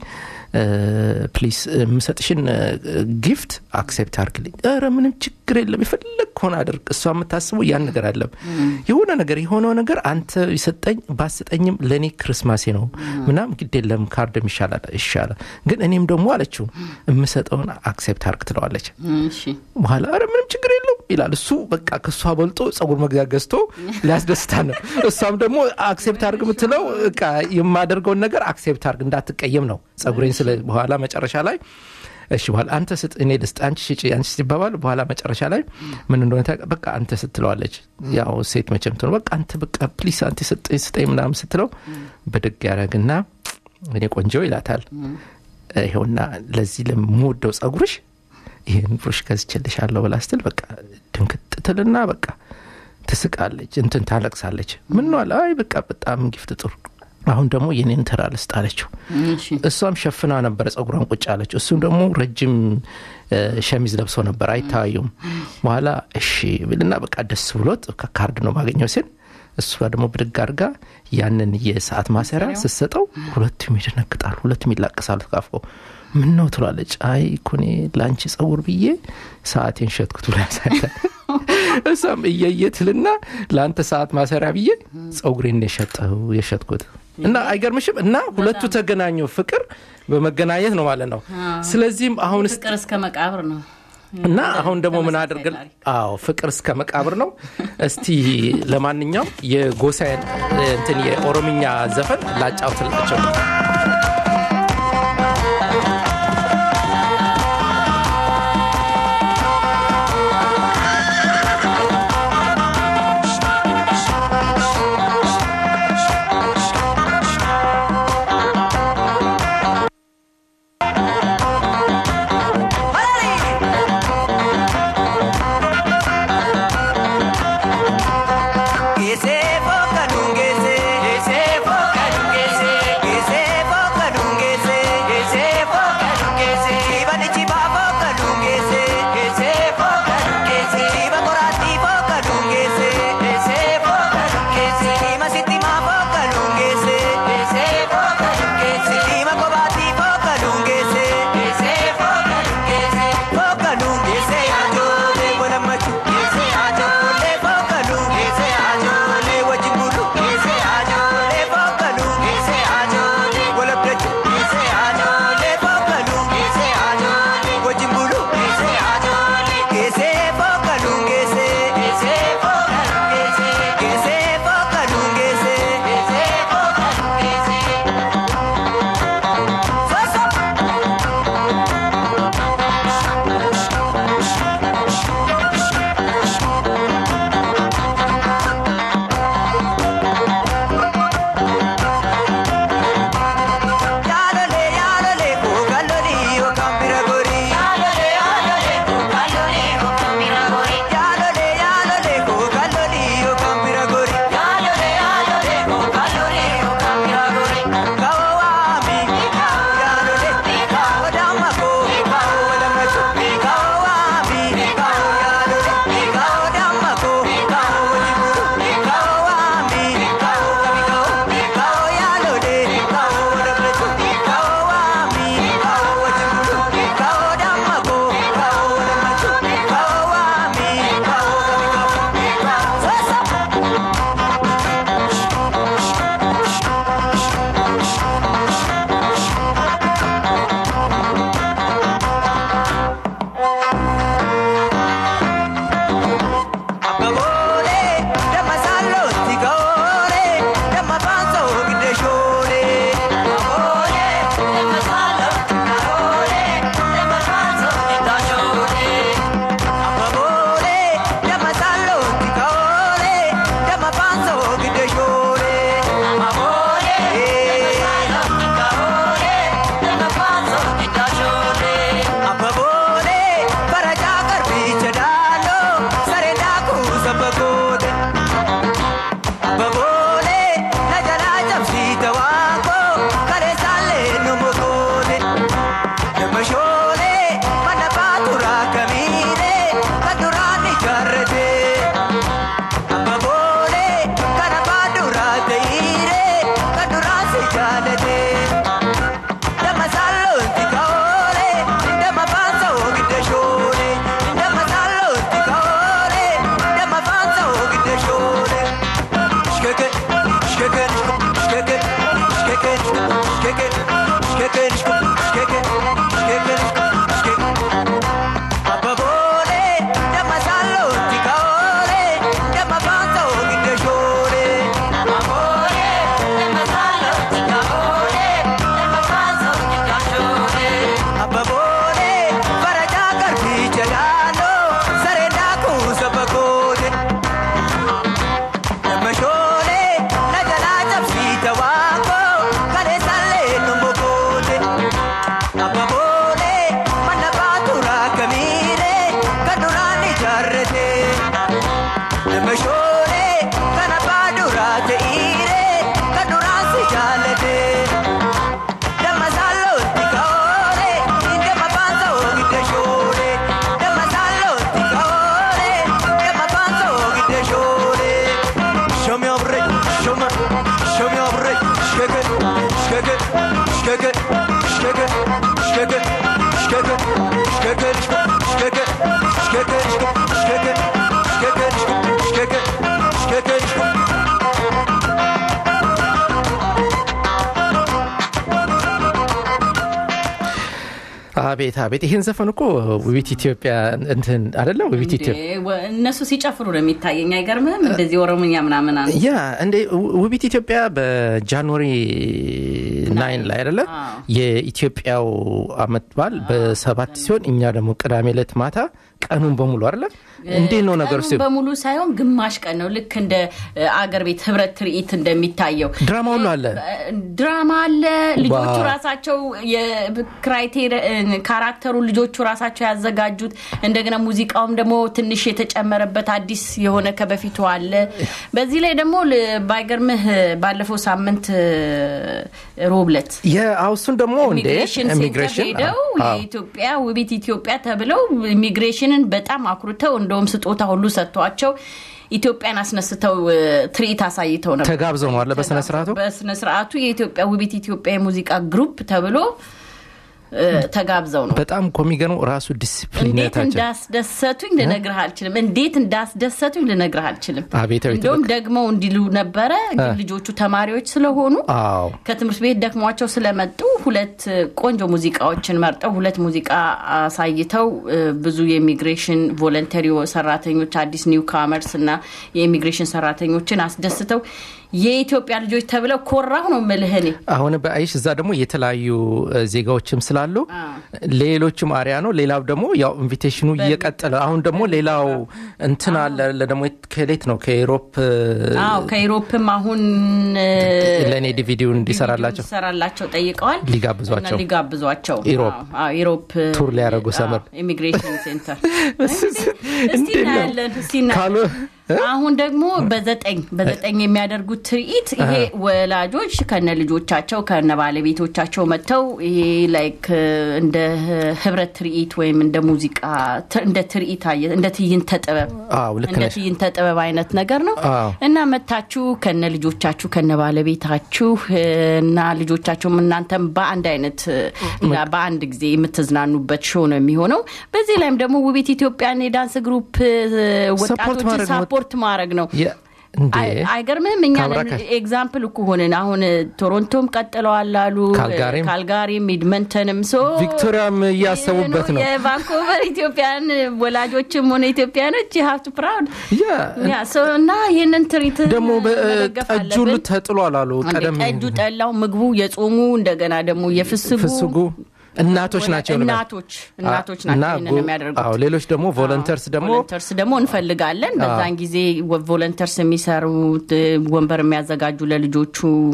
ፕሊስ የምሰጥሽን ጊፍት አክሴፕት አርግልኝ። ኧረ ምንም ችግር የለም የፈለግ ሆነ አድርግ። እሷ የምታስበው ያን ነገር አለም የሆነ ነገር የሆነው ነገር አንተ ይሰጠኝ ባሰጠኝም ለእኔ ክርስማሴ ነው ምናም ግድ የለም ካርድም ይሻላል ይሻላል። ግን እኔም ደግሞ አለችው የምሰጠውን አክሴፕት አርግ ትለዋለች። እሺ በኋላ ኧረ ምንም ችግር የለው ይላል እሱ በቃ ከእሷ በልጦ ጸጉር መግዣ ገዝቶ ሊያስደስታ ነው። እሷም ደግሞ አክሴፕት አርግ የምትለው በቃ የማደርገውን ነገር አክሴፕት አርግ እንዳትቀየም ነው ጸጉሬን ስለ በኋላ መጨረሻ ላይ እሺ በኋላ አንተ ስጥ እኔ ልስጥ አንቺ ሽጪ አንቺ ሲባባል በኋላ መጨረሻ ላይ ምን እንደሆነ ታውቃ- በቃ አንተ ስትለዋለች ያው ሴት መቼም ትሆን በቃ አንተ በቃ ፕሊስ አንተ ስጠኝ ስጠኝ ምናምን ስትለው ብድግ ያደረግና እኔ ቆንጆ ይላታል ይኸውና ለዚህ ለምወደው ጸጉርሽ ይህን ብሩሽ ገዝቼልሻለሁ ብላ ስትል በቃ ድንክት ትልና በቃ ትስቃለች እንትን ታለቅሳለች ምን ነው አለ አይ በቃ በጣም ጊፍት ጥሩ አሁን ደግሞ የኔን ተራ ልስጥ አለችው እሺ እሷም ሸፍና ነበረ ጸጉሯን ቁጭ አለችው እሱም ደግሞ ረጅም እ፣ ሸሚዝ ለብሶ ነበር አይታዩም በኋላ እሺ ብልና በቃ ደስ ብሎት ከካርድ ነው ማገኘው ሲል እሷ ደግሞ ብድግ አድርጋ ያንን የሰዓት ማሰሪያ ስትሰጠው ሁለቱም ይደነግጣሉ ሁለቱም ይላቀሳሉ ተቃፍቀው ምን ነው ትሏለች አይ ኩኔ ለአንቺ ጸጉር ብዬ ሰዓቴን ሸጥኩት ብላ ያሳያል እሷም እየየትልና ለአንተ ሰዓት ማሰሪያ ብዬ ጸጉሬን የሸጠው የሸጥኩት እና አይገርምሽም እና ሁለቱ ተገናኙ ፍቅር በመገናኘት ነው ማለት ነው ስለዚህም አሁን ስ- ፍቅር እስከ መቃብር ነው እና አሁን ደግሞ ምን ተመሳሳይ አድርገን ታሪክ። አዎ ፍቅር እስከ መቃብር ነው እስቲ ለማንኛውም የጎሳዬን እንትን የኦሮምኛ ዘፈን ላጫውትላቸው Geesee fooka dhungeesee. Geesee fooka dhungeesee. Geesee jaalate nama shooree kan abbaa duraa ta'ire kan duraan si jaalate damma saalootti kaoore damma baansa oogidde shoore damma saalootti kaoore damma baansa oogidde shoore shomi obre shoma shomi obre shkeke shkeke shkeke shkeke shkeke shkeke shkeke shkeke shkeke shkeke shkeke shkeke shkeke አቤት አቤት ይህን ዘፈን እኮ ውቢት ኢትዮጵያ እንትን አደለም ውቢት ኢትዮጵያ እንዴ፣ ወ- እነሱ ሲጨፍሩ ነው የሚታየኝ። አይገርምህም? እንደዚህ ኦሮምኛ ምናምን አለ። ያ እንዴ ው- ውቢት ኢትዮጵያ በጃንዋሪ ናይን ላይ አይደለ አዎ። የኢትዮጵያው አመት በዓል በሰባት ሲሆን እኛ ደግሞ ቅዳሜ ዕለት ማታ ቀኑን በሙሉ አይደለ እንዴት ነው ነገሩ ቀኑን በሙሉ ሳይሆን ግማሽ ቀን ነው። ልክ እንደ እ, አገር ቤት ህብረት ትርኢት እንደሚታየው ድራማ ሁሉ አለ ድራማ አለ። ልጆቹ ዋው። ራሳቸው የክራይቴሪያ ካራክተሩ ልጆቹ ራሳቸው ያዘጋጁት እንደገና ሙዚቃውም ደግሞ ትንሽ የተጨመረበት አዲስ የሆነ ከበፊቱ አለ። በዚህ ላይ ደግሞ ል- ባይገርምህ ባለፈው ሳምንት ሮብለት የአውሱን ደግሞ እንዴ ኢሚግሬሽን ሴንተር ኢሚግሬሽን ሄደው አዎ። የኢትዮጵያ ውቢት ኢትዮጵያ ተብለው ኢሚግሬሽንን በጣም አኩርተው እንደውም ስጦታ ሁሉ ሰጥቷቸው ኢትዮጵያን አስነስተው እ, ትርኢት አሳይተው ነበር። ተጋብዘው ነው አለ በስነ ስርዓቱ በስነ ስርዓቱ የኢትዮጵያ ውቢት ኢትዮጵያ የሙዚቃ ግሩፕ ተብሎ እ, ተጋብዘው ነው። በጣም እኮ የሚገርመው ራሱ እንዴት ዲስፕሊነታቸው እንዳስደሰቱኝ ልነግርህ አልችልም። እንዴት እንዳስደሰቱኝ ልነግርህ አልችልም። አቤት አቤት እንደውም ደግመው እንዲሉ ነበረ፣ ግን ልጆቹ ተማሪዎች ስለሆኑ አዎ ከትምህርት ቤት ደክሟቸው ስለመጡ ሁለት ቆንጆ ሙዚቃዎችን መርጠው ሁለት ሙዚቃ አሳይተው እ፣ ብዙ የኢሚግሬሽን ቮለንተሪ ሰራተኞች አዲስ ኒው ካመርስ እና የኢሚግሬሽን ሰራተኞችን አስደስተው የኢትዮጵያ ልጆች ተብለው ኮራሁ ነው የምልህ እኔ። አሁን በአይሽ እዛ ደግሞ የተለያዩ እ, ዜጋዎችም ስላሉ ሌሎችም አሪያ ነው። ሌላው ደግሞ ያው ኢንቪቴሽኑ እየቀጠለ አሁን ደግሞ ሌላው እንትን አለ ለ- ደግሞ ከሌት ነው ከኢሮፕ አዎ ከኢሮፕም አሁን እ፣ ለእኔ ዲቪዲውን እንዲሰራላቸው እንዲሰራላቸው ጠይቀዋል ሊጋብዟቸው እና ሊጋብዟቸው ኢሮፕ አዎ፣ አዎ፣ ኢሮፕ ቱር ሊያደርጉ ሰመር ኢሚግሬሽን ሴንተር እስቲ እንዴት ነው? እናያለን እስቲ እናያለን ካሉ- አሁን ደግሞ በዘጠኝ በዘጠኝ የሚያደርጉት ትርኢት ይሄ ወላጆች ከነ ልጆቻቸው ከነ ባለቤቶቻቸው መጥተው ይሄ ላይክ እንደ ህብረት ትርኢት ወይም እንደ ሙዚቃ ት- እንደ ትርኢት አየ- እንደ ትዕይንተ ጥበብ አዎ ልክ እንደ ነሽ። ትዕይንተ ጥበብ አይነት ነገር ነው አዎ። እና መታችሁ ከነ ልጆቻችሁ ከነ ባለቤታችሁ እና ልጆቻችሁም እናንተም በአንድ አይነት በአንድ ጊዜ የምትዝናኑበት ሾው ነው የሚሆነው። በዚህ ላይም ደግሞ ውቢት ኢትዮጵያን የዳንስ ግሩፕ ወጣቶችን ማድረግ ነው። ሳፖርት ማድረግ ነው። የ- እንዴ አይ- አይገርምህም? እኛ ካብራካ- ኤግዛምፕል እኮ ሆንን። አሁን ቶሮንቶም ቀጥለዋል አሉ፣ ካልጋሪም። ካልጋሪም ኤድመንተንም ሶ ቪክቶሪያም እያሰቡበት ነው። የቫንኮቨር ኢትዮጵያን ወላጆችም ሆነ ኢትዮጵያኖች ሀብቱ ፕራውድ ያ ያ ሶ እና ይህንን ትርኢት ደግሞ መደገፍ ጠጁ ሁሉ አለብን። ተጥሏል አሉ አንዴ ቀደም ጠጁ፣ ጠላው፣ ምግቡ፣ የጾሙ እንደገና ደግሞ የፍስጉ ፍስጉ እናቶች ናቸው ልበል። እናቶች እናቶች እና ናቸው ይህንን ጎ- የሚያደርጉት። አዎ፣ ሌሎች ደግሞ ቮለንተርስ ደግሞ ቮለንተርስ ደግሞ እንፈልጋለን። በዛን ጊዜ ወ- ቮለንተርስ የሚሰሩት እ፣ ወንበር የሚያዘጋጁ ለልጆቹ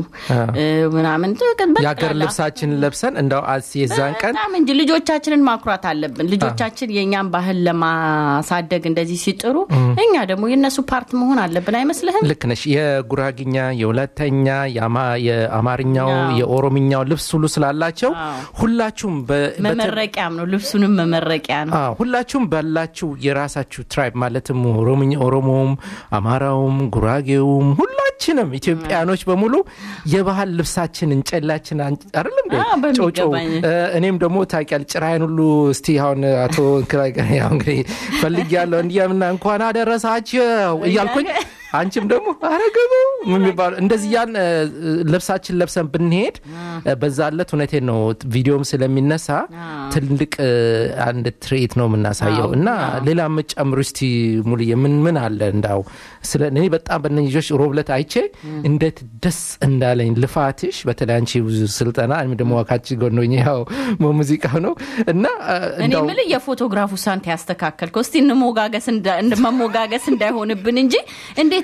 እ፣ ምናምን የሀገር ልብሳችን ለብሰን እንደው አስ የዛን ቀን በጣም እንጂ ልጆቻችንን ማኩራት አለብን። ልጆቻችን የእኛን ባህል ለማሳደግ እንደዚህ ሲጥሩ እኛ ደግሞ የእነሱ ፓርት መሆን አለብን አይመስልህም? ልክ ነሽ። የጉራግኛ፣ የሁለተኛ፣ የአማ- የአማርኛው፣ አዎ። የኦሮምኛው ልብስ ሁሉ ስላላቸው አዎ። ሁላችሁም በ- በተ- መመረቂያም ነው፣ ልብሱንም መመረቂያ ነው። አዎ፣ ሁላችሁም ባላችሁ የራሳችሁ ትራይብ ማለትም ኦሮምኛ ኦሮሞውም፣ አማራውም፣ ጉራጌውም ሁላችንም ኢትዮጵያኖች በሙሉ የባህል ልብሳችን እንጨላችን አይደለም እንዴ? አዎ፣ በሚገባ ጮጮ እ፣ እኔም ደግሞ ታውቂያለሽ ጭራይን ሁሉ እስቲ አሁን አቶ እንክራይ ጋር ያው እንግዲህ ፈልጊያለሁ እንዲያምና እንኳን አደረሳቸው እያልኩኝ አንቺም ደግሞ አረገቡ የሚባሉ እንደዚህ ያን እ፣ ልብሳችን ለብሰን ብንሄድ እ፣ በዛ ለት እውነቴን ነው ቪዲዮም ስለሚነሳ ትልቅ እ፣ አንድ ትርኢት ነው የምናሳየው እና ሌላ የምጨምሩ እስቲ ሙሉዬ ምን ምን አለ እንዳው ስለ እኔ በጣም በእነኝህ ልጆች ሮብለት አይቼ እንዴት ደስ እንዳለኝ ልፋትሽ በተለይ አንቺ ብዙ ስልጠና እኔም ደግሞ ዋካች ጎኖኝ ያው ሙዚቃው ነው እና እ፣ እኔ እንዳው የምልህ የፎቶግራፉ ሳንት ያስተካከልከው እስቲ እንሞጋገስ እንዳ- እንደ- መሞጋገስ እንዳይሆንብን እንጂ እንዴት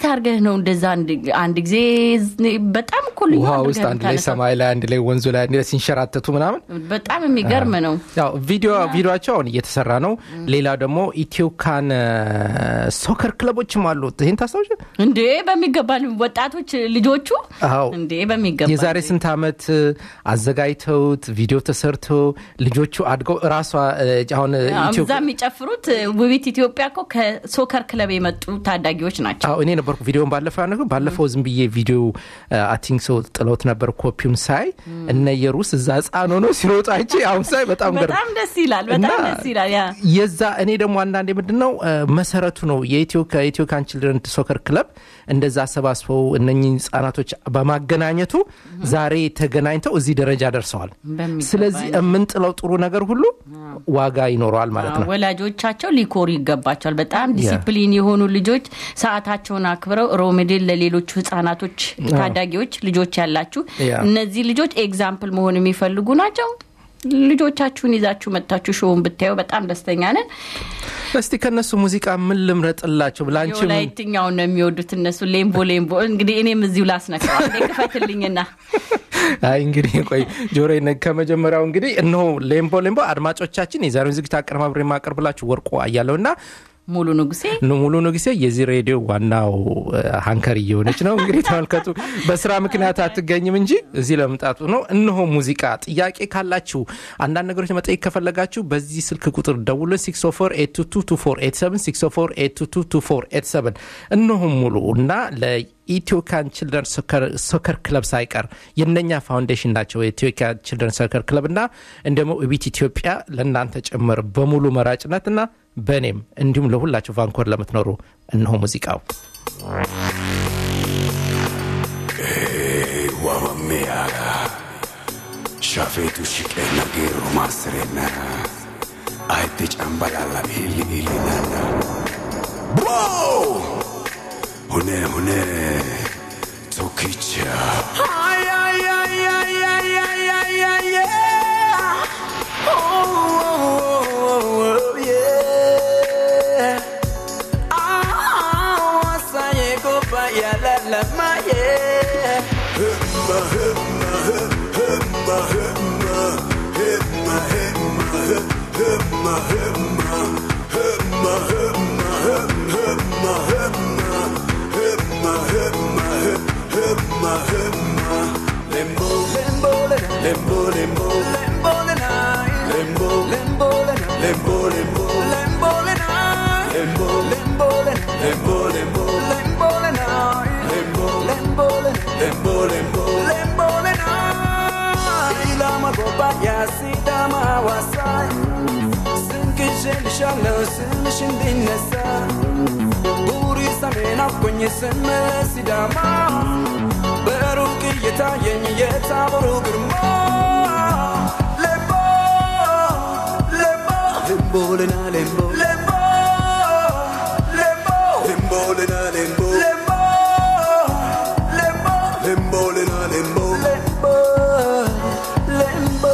እንዴት አድርገህ ነው እንደዛ አንድ- አንድ ጊዜ በጣም እኮ ልዩ ውሃ አድርገህ ውስጥ አንድ ላይ የምታነሳው። ሰማይ ላይ አንድ ላይ ወንዙ ላይ አንድ ላይ ሲንሸራተቱ ምናምን በጣም የሚገርም ነው። ያው ቪዲዮ ቪዲዮቸው አሁን እየተሰራ ነው። ሌላው ደግሞ ኢትዮካን ሶከር ክለቦችም አሉት። ይህን ታስታውሽ? እንዴ በሚገባ ወጣቶች ልጆቹ አዎ እንዴ በሚገባ የዛሬ ስንት ዓመት አዘጋጅተውት ቪዲዮ ተሰርቶ ልጆቹ አድገው እራሷ እ፣ አሁን ኢትዮ እዛ የሚጨፍሩት ውቢት ኢትዮጵያ እኮ ከሶከር ክለብ የመጡ ታዳጊዎች ናቸው። አዎ እኔ ነበርኩ ቪዲዮን ባለፈው ያነገ ባለፈው ዝም ብዬ ቪዲዮ አቲንክ ሰው ጥለውት ነበር። ኮፒውን ሳይ እነ የሩስ እዛ ህፃን ሆኖ ሲሮጡ አይቼ አሁን ሳይ በጣም ገር በጣም ደስ ይላል። በጣም እና ደስ ይላል። ያ የዛ እኔ ደግሞ አንዳንዴ ምንድን ነው እ፣ መሰረቱ ነው የኢትዮ ከኢትዮ ካን ችልድረን ሶከር ክለብ እንደዛ አሰባስበው እነኚህ ህጻናቶች በማገናኘቱ ዛሬ ተገናኝተው እዚህ ደረጃ ደርሰዋል። በሚገባ ስለዚህ የምንጥለው ጥሩ ነገር ሁሉ ዋጋ ይኖረዋል ማለት ነው። ወላጆቻቸው ሊኮሩ ይገባቸዋል። በጣም ዲሲፕሊን የሆኑ ልጆች ሰዓታቸውን አክብረው ሮሜዴል ለሌሎቹ ህጻናቶች፣ ታዳጊዎች ልጆች ያላችሁ ያ። እነዚህ ልጆች ኤግዛምፕል መሆን የሚፈልጉ ናቸው። ልጆቻችሁን ይዛችሁ መጥታችሁ ሾውን ብታዩ በጣም ደስተኛ ነን። እስቲ ከነሱ ሙዚቃ ምን ልምረጥላቸው ብላንቺ የወላይትኛውን ነው የሚወዱት እነሱ። ሌምቦ ሌምቦ እንግዲህ እኔም እዚሁ ላስነካው አንዴ ክፈትልኝና አይ እንግዲህ ቆይ ጆሮ ከመጀመሪያው እንግዲህ እነሆ ሌምቦ ሌምቦ አድማጮቻችን የዛሬውን ዝግጅት አቀነባብሬ የማቀርብላችሁ ወርቆ አያለው እና ሙሉ ንጉሴ ሙሉ ንጉሴ የዚህ ሬዲዮ ዋናው ሀንከር እየሆነች ነው። እንግዲህ ተመልከቱ፣ በስራ ምክንያት አትገኝም እንጂ እዚህ ለመምጣቱ ነው። እነሆ ሙዚቃ ጥያቄ ካላችሁ አንዳንድ ነገሮች መጠየቅ ከፈለጋችሁ በዚህ ስልክ ቁጥር ደውሎ 604 እነሆ ሙሉ እና ለኢትዮካን ችልድረን ሶከር ክለብ ሳይቀር የነኛ ፋውንዴሽን ናቸው። የኢትዮካን ችልድረን ሶከር ክለብ እና እንደሞ እቢት ኢትዮጵያ ለእናንተ ጭምር በሙሉ መራጭነትና በእኔም እንዲሁም ለሁላችሁ ቫንኮር ለምትኖሩ እነሆ ሙዚቃው wabammeyaga shafeetu shiqeenna geerru maassirenna ayette cambalalla illi illinanna Wow! hune hune tokkicha Ay, ay, ay, ay, ay, ay, ay, ay, yeah. Oh, oh, oh, oh, yeah. Ah, asaye kopa ya la la ma yeah. Himma, himma, himma, himma, himma, himma, himma, himma, himma, himma, himma, himma, himma, himma, himma. Lembo, lembo, lembo, lembo, lembo, lembo, lembo, lembo, lembo, lembo, lembo, lembo, lembo, lembo, lembo, lembo, lembo, lembo, lembo, lembo, ilama goba ya sidama wasai ስንክሽልሻለው ስምሽ እንዲነሳ ቡሪ ሰሜን አኮኝ ስምህ ሲዳማ በሩቅ እየታየኝ የታቦሩ ግርማ ሌምቦ ሌምቦ ሌምቦልና ሌምቦ ሌምቦ ሌምቦ ሌምቦልና ሌምቦ ሌምቦ ሌምቦ ሌምቦልና ሌምቦ ሌምቦ ሌምቦ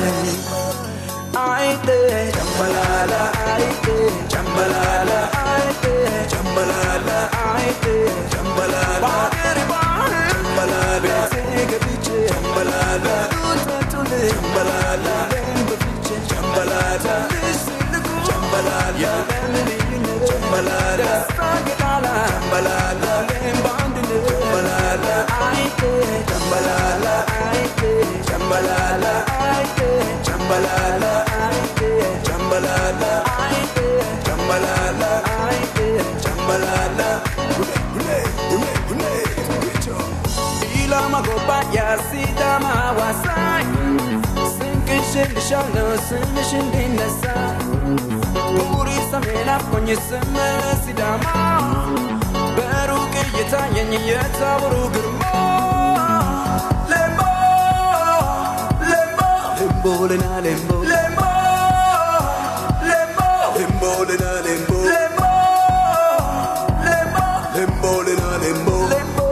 አይቴ ጨምበላላ አይቴ ጨምበላላ አይቴ ጨምበላላ አይቴ ጨምበላላ ባገር ባህር ጨምበላላ ቤቴ ገብቼ ጨምበላላ ጡጠቱል ጨምበላላ በፍቼ ጨምበላላ ልስልቁ ጨምበላላ ለምልዩነት ጨምበላላ ስታገጣላ ጨምበላላ ለም በአንድነት ጨምበላላ አይቴ ጨምበላላ አይቴ ጨምበላላ አይቴ ጨምበላላ አይቴ ጨምበላላ አይቴ ጨምበላላ አይቴ ጨምበላላ ሁሌ ሁሌ ሁሌ ሁሌ ኢላማ ጎባ ያሲዳማ ዋሳኝ ስንቅሽልሻለው ስምሽ እንዲነሳ ቡሪ ሰሜን አፍቆኝ ስምህ ሲዳማ በሩቅ እየታየኝ የታቦሩ ግርማ ሌምቦ ሌምቦ ሌምቦልና ሌምቦ ሌምቦ ሌምቦ ሌምቦልና ሌምቦ ሌምቦ ሌምቦ ሌምቦልና ሌምቦ ሌምቦ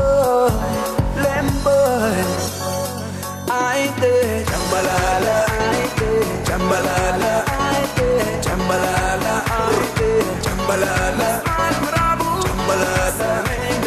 ሌምቦ አይቴ ጨምበላላ አይቴ ጨምበላላ አይቴ ጨምበላላ አይቴ ጨምበላላ ምዕራቡ ጨምበላላ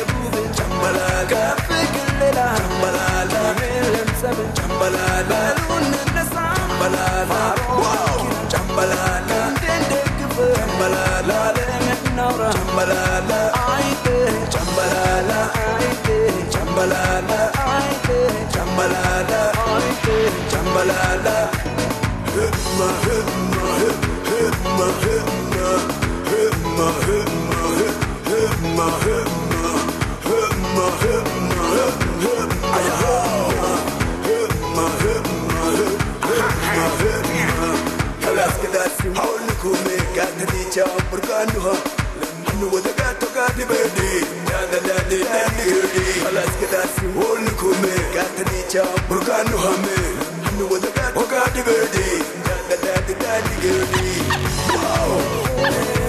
Jambalala, aite, jambalala, aite, jambalala, aite, jambalala. Himma, himma, himma, himma, himma, himma, himma, himma, himma, himma, himma, aya, himma, himma, himma, himma. Kalas kalas, hawlukum gatanicha burkanuha. Lamnu wadagato gadi bedi, nada dadi dadi gedi. Kalas kalas, hawlukum gatanicha burkanuha me. Lamnu wadagato gadi bedi, nada dadi dadi gedi. Wow.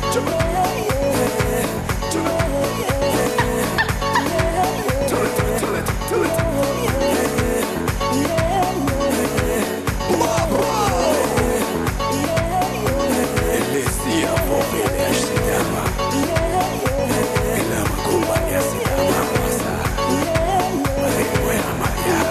Tell it, tell it, tell it. Elisia Fofele Ashitama Elama Kumbani Asitama Masa Marewe Amaya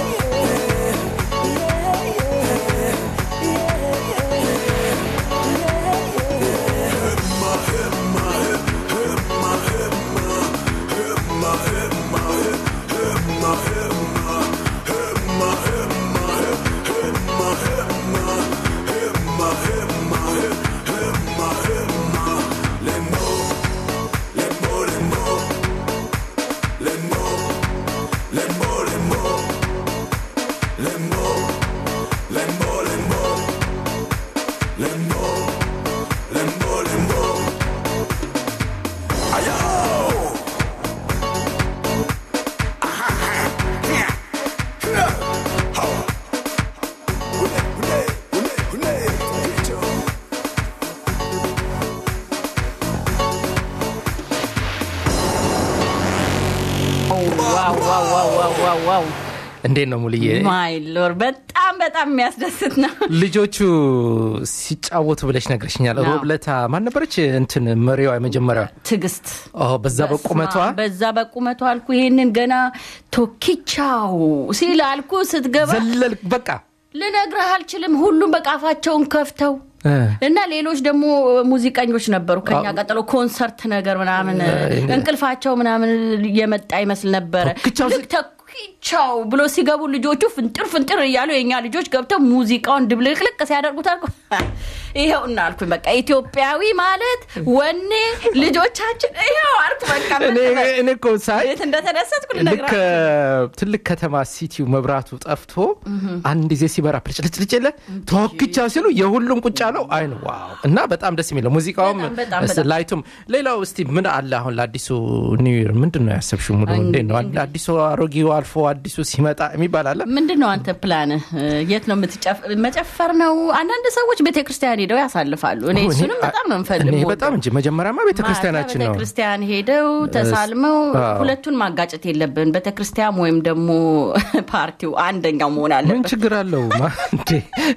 ዋው ዋው ዋው ዋው ዋው ዋው እንዴት ነው ሙልዬ? ማይ ሎር በጣም በጣም የሚያስደስት ነው። ልጆቹ ሲጫወቱ ብለሽ ነግረሽኛል። አዎ። ሮብለታ ማን ነበረች? እንትን መሪዋ የመጀመሪያዋ ትዕግስት ኦ፣ በዛ በቁመቷ በስመ አብ፣ በዛ በቁመቷ አልኩ። ይሄንን ገና ቶኪቻው ሲል አልኩ ስትገባ ዘለል በቃ ልነግርህ አልችልም። ሁሉም በቃ አፋቸውን ከፍተው እ፣ እና ሌሎች ደግሞ ሙዚቀኞች ነበሩ ከኛ ቀጥሎ ኮንሰርት ነገር ምናምን እንቅልፋቸው ምናምን የመጣ ይመስል ነበረ። ቶኪቻው ልክ ቶኪቻው ብሎ ሲገቡ ልጆቹ ፍንጥር ፍንጥር እያሉ የእኛ ልጆች ገብተው ሙዚቃውን ድብልቅልቅ ሲያደርጉት አልኩ ይኸው እና አልኩኝ በቃ ኢትዮጵያዊ ማለት ወኔ ልጆቻችን ይኸው አልኩ በቃ ምን እኔ ልበል? እኔ እኮ ሳይ የት እንደተደሰትኩ ልክ ልነግርህ ትልቅ ከተማ ሲቲው መብራቱ ጠፍቶ አንድ ጊዜ ሲበራ ፕልጭልጭልጭ የለ ተወክቻ ሲሉ የሁሉም ቁጭ አለው አይን ዋው እና በጣም ደስ የሚለው ሙዚቃውም በጣም በጣም እስ- በጣም። ላይቱም ሌላው እስቲ ምን አለ አሁን ለአዲሱ ኒው ይር ምንድን ነው ያሰብሽው ሙሉ እንዴት ነው እንግዲህ- አዲሱ አሮጌው አልፎ አዲሱ ሲመጣ የሚባል አለ ምንድን ነው አንተ ፕላንህ? የት ነው የምትጨፍ መጨፈር ነው? አንዳንድ ሰዎች ቤተክርስቲያን ሄደው ያሳልፋሉ። እኔ እኔ- እሱንም በጣም ነው እኔ የምፈልገው። በጣም እንጂ መጀመሪያማ ቤተክርስቲያናችን ነው ቤተክርስቲያን ሄደው ተሳልመው አዎ። ሁለቱን ማጋጨት የለብን። ቤተክርስቲያን ወይም ደግሞ ፓርቲው አንደኛው መሆን ምን አለበት ችግር አለው ማ- እንዴ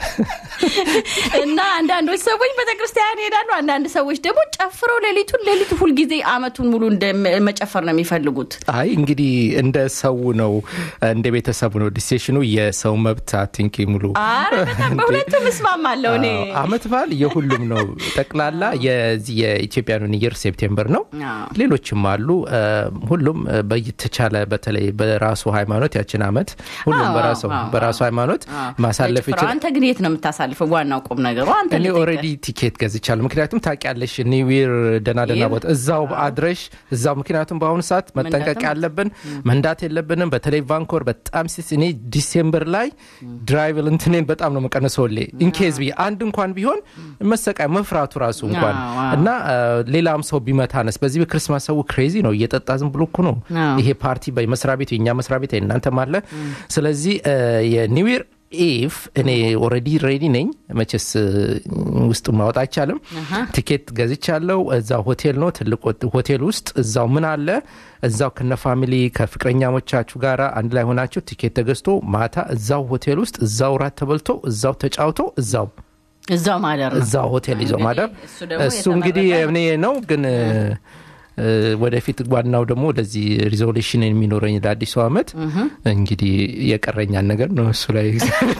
እና አንዳንዶች ሰዎች ቤተክርስቲያን ሄዳሉ። አንዳንድ ሰዎች ደግሞ ጨፍረው ሌሊቱን ሌሊቱ ሁልጊዜ አመቱን ሙሉ እንደ መጨፈር ነው የሚፈልጉት። አይ እንግዲህ እንደ ሰው ነው እንደ ቤተሰቡ ነው ዲሴሽኑ የሰው መብት አቲንክ ሙሉ አረ በጣም በሁለቱም እስማማለሁ እኔ አዎ፣ አመት በዓል የሁሉም ነው ጠቅላላ የዚህ የኢትዮጵያኑን ይር ሴፕቴምበር ነው አዎ። ሌሎችም አሉ እ፣ ሁሉም እ፣ በተቻለ በተለይ በራሱ ሃይማኖት ያችን አመት ሁሉም አዎ፣ በራሱ አዎ፣ በራሱ ሃይማኖት አዎ። ማሳለፍ በጭፈራው። ይችላል አንተ ግን የት ነው የምታሳልፈው? ዋናው ቁም ነገሩ አንተ እኔ ልጠይቅህ። ኦልሬዲ ቲኬት ገዝቻለሁ ምክንያቱም ታውቂያለሽ ኒዊር ደና ደና ይህ- ቦታ እዛው አድረሽ እዛው ምክንያቱም በአሁኑ ሰዓት መጠንቀቅ መንዳትም ያለብን መንዳት የለብንም በተለይ ቫንኮር በጣም ሲስ እኔ ዲሴምበር ላይ ድራይቭ እንትኔን በጣም ነው መቀነሰው ሌ ኢንኬዝ ብዬ አንድ እንኳን ቢሆን መሰቃይ መፍራቱ ራሱ እንኳን አዎ፣ አዎ። እና አ፣ ሌላም ሰው ቢመታነስ በዚህ በክርስማስ ሰው ክሬዚ ነው እየጠጣ ዝም ብሎ እኮ ነው አዎ። ይሄ ፓርቲ በመስሪያ ቤቱ የእኛ መስሪያ ቤት እናንተም አለ ስለዚህ የኒው ይር ኢፍ እኔ ኦልሬዲ ሬዲ ነኝ መቼስ እ፣ ውስጡን ማወጣ አይቻልም ቲኬት ገዝቻለሁ እዛው ሆቴል ነው ትልቅ ሆት- ሆቴል ውስጥ እዛው ምን አለ እዛው ከነ ፋሚሊ ከፍቅረኛሞቻችሁ ጋር አንድ ላይ ሆናችሁ ቲኬት ተገዝቶ ማታ እዛው ሆቴል ውስጥ እዛው ራት ተበልቶ እዛው ተጫውቶ እዛው እዛው ማደር ነው። እዛው ሆቴል ይዞ እንግዲህ ማደር እሱ ደግሞ እሱ እንግዲህ የተመረጠ እኔ ነው ግን እ፣ ወደፊት ዋናው ደግሞ ወደዚህ ሪዞሉሽን የሚኖረኝ ለአዲሱ አመት እንግዲህ የቀረኛን ነገር ነው እሱ ላይ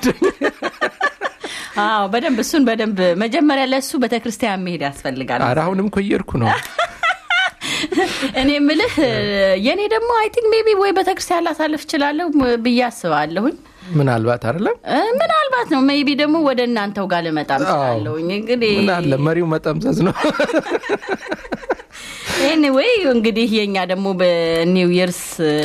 አዎ በደንብ እሱን በደንብ መጀመሪያ ለእሱ ቤተክርስቲያን መሄድ ያስፈልጋል። ኧረ አሁንም እኮ እየሄድኩ ነው እኔ ምልህ የእኔ ደግሞ አይ ቲንክ ሜቢ ወይ ቤተክርስቲያን ላሳልፍ እችላለሁ ብዬ አስባለሁኝ። ምናልባት አይደለም እ፣ ምናልባት ነው ሜቢ ደግሞ ወደ እናንተው ጋር ልመጣም እችላለሁኝ። እንግዲህ ምን አለ መሪው መጠምዘዝ ነው ኤኒዌይ እንግዲህ የኛ ደግሞ በኒው ይርስ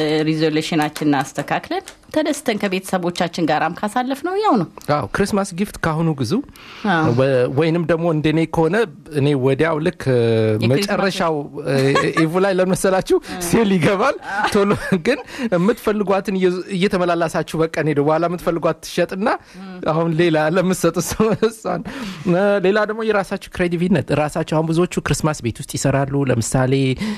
ሪዞሉሽናችንን አስተካክለን ተደስተን ከቤተሰቦቻችን ጋራም ካሳለፍ ነው ያው ነው። አዎ ክሪስማስ ጊፍት ካሁኑ ግዙ አዎ። ወ- ወይንም ደግሞ እንደኔ ከሆነ እኔ ወዲያው ልክ እ፣ መጨረሻው እ፣ ኢቭ ላይ ለመሰላችሁ ሴል ይገባል ቶሎ ግን የምትፈልጓትን እየ- እየተመላላሳችሁ በቀን ሄደ በኋላ የምትፈልጓት ትሸጥና አሁን ሌላ ለምትሰጡ ሰው እሷን እ፣ ሌላ ደግሞ የራሳችሁ ክሬዲቪነት ራሳቸው አሁን ብዙዎቹ ክሪስማስ ቤት ውስጥ ይሰራሉ ለምሳሌ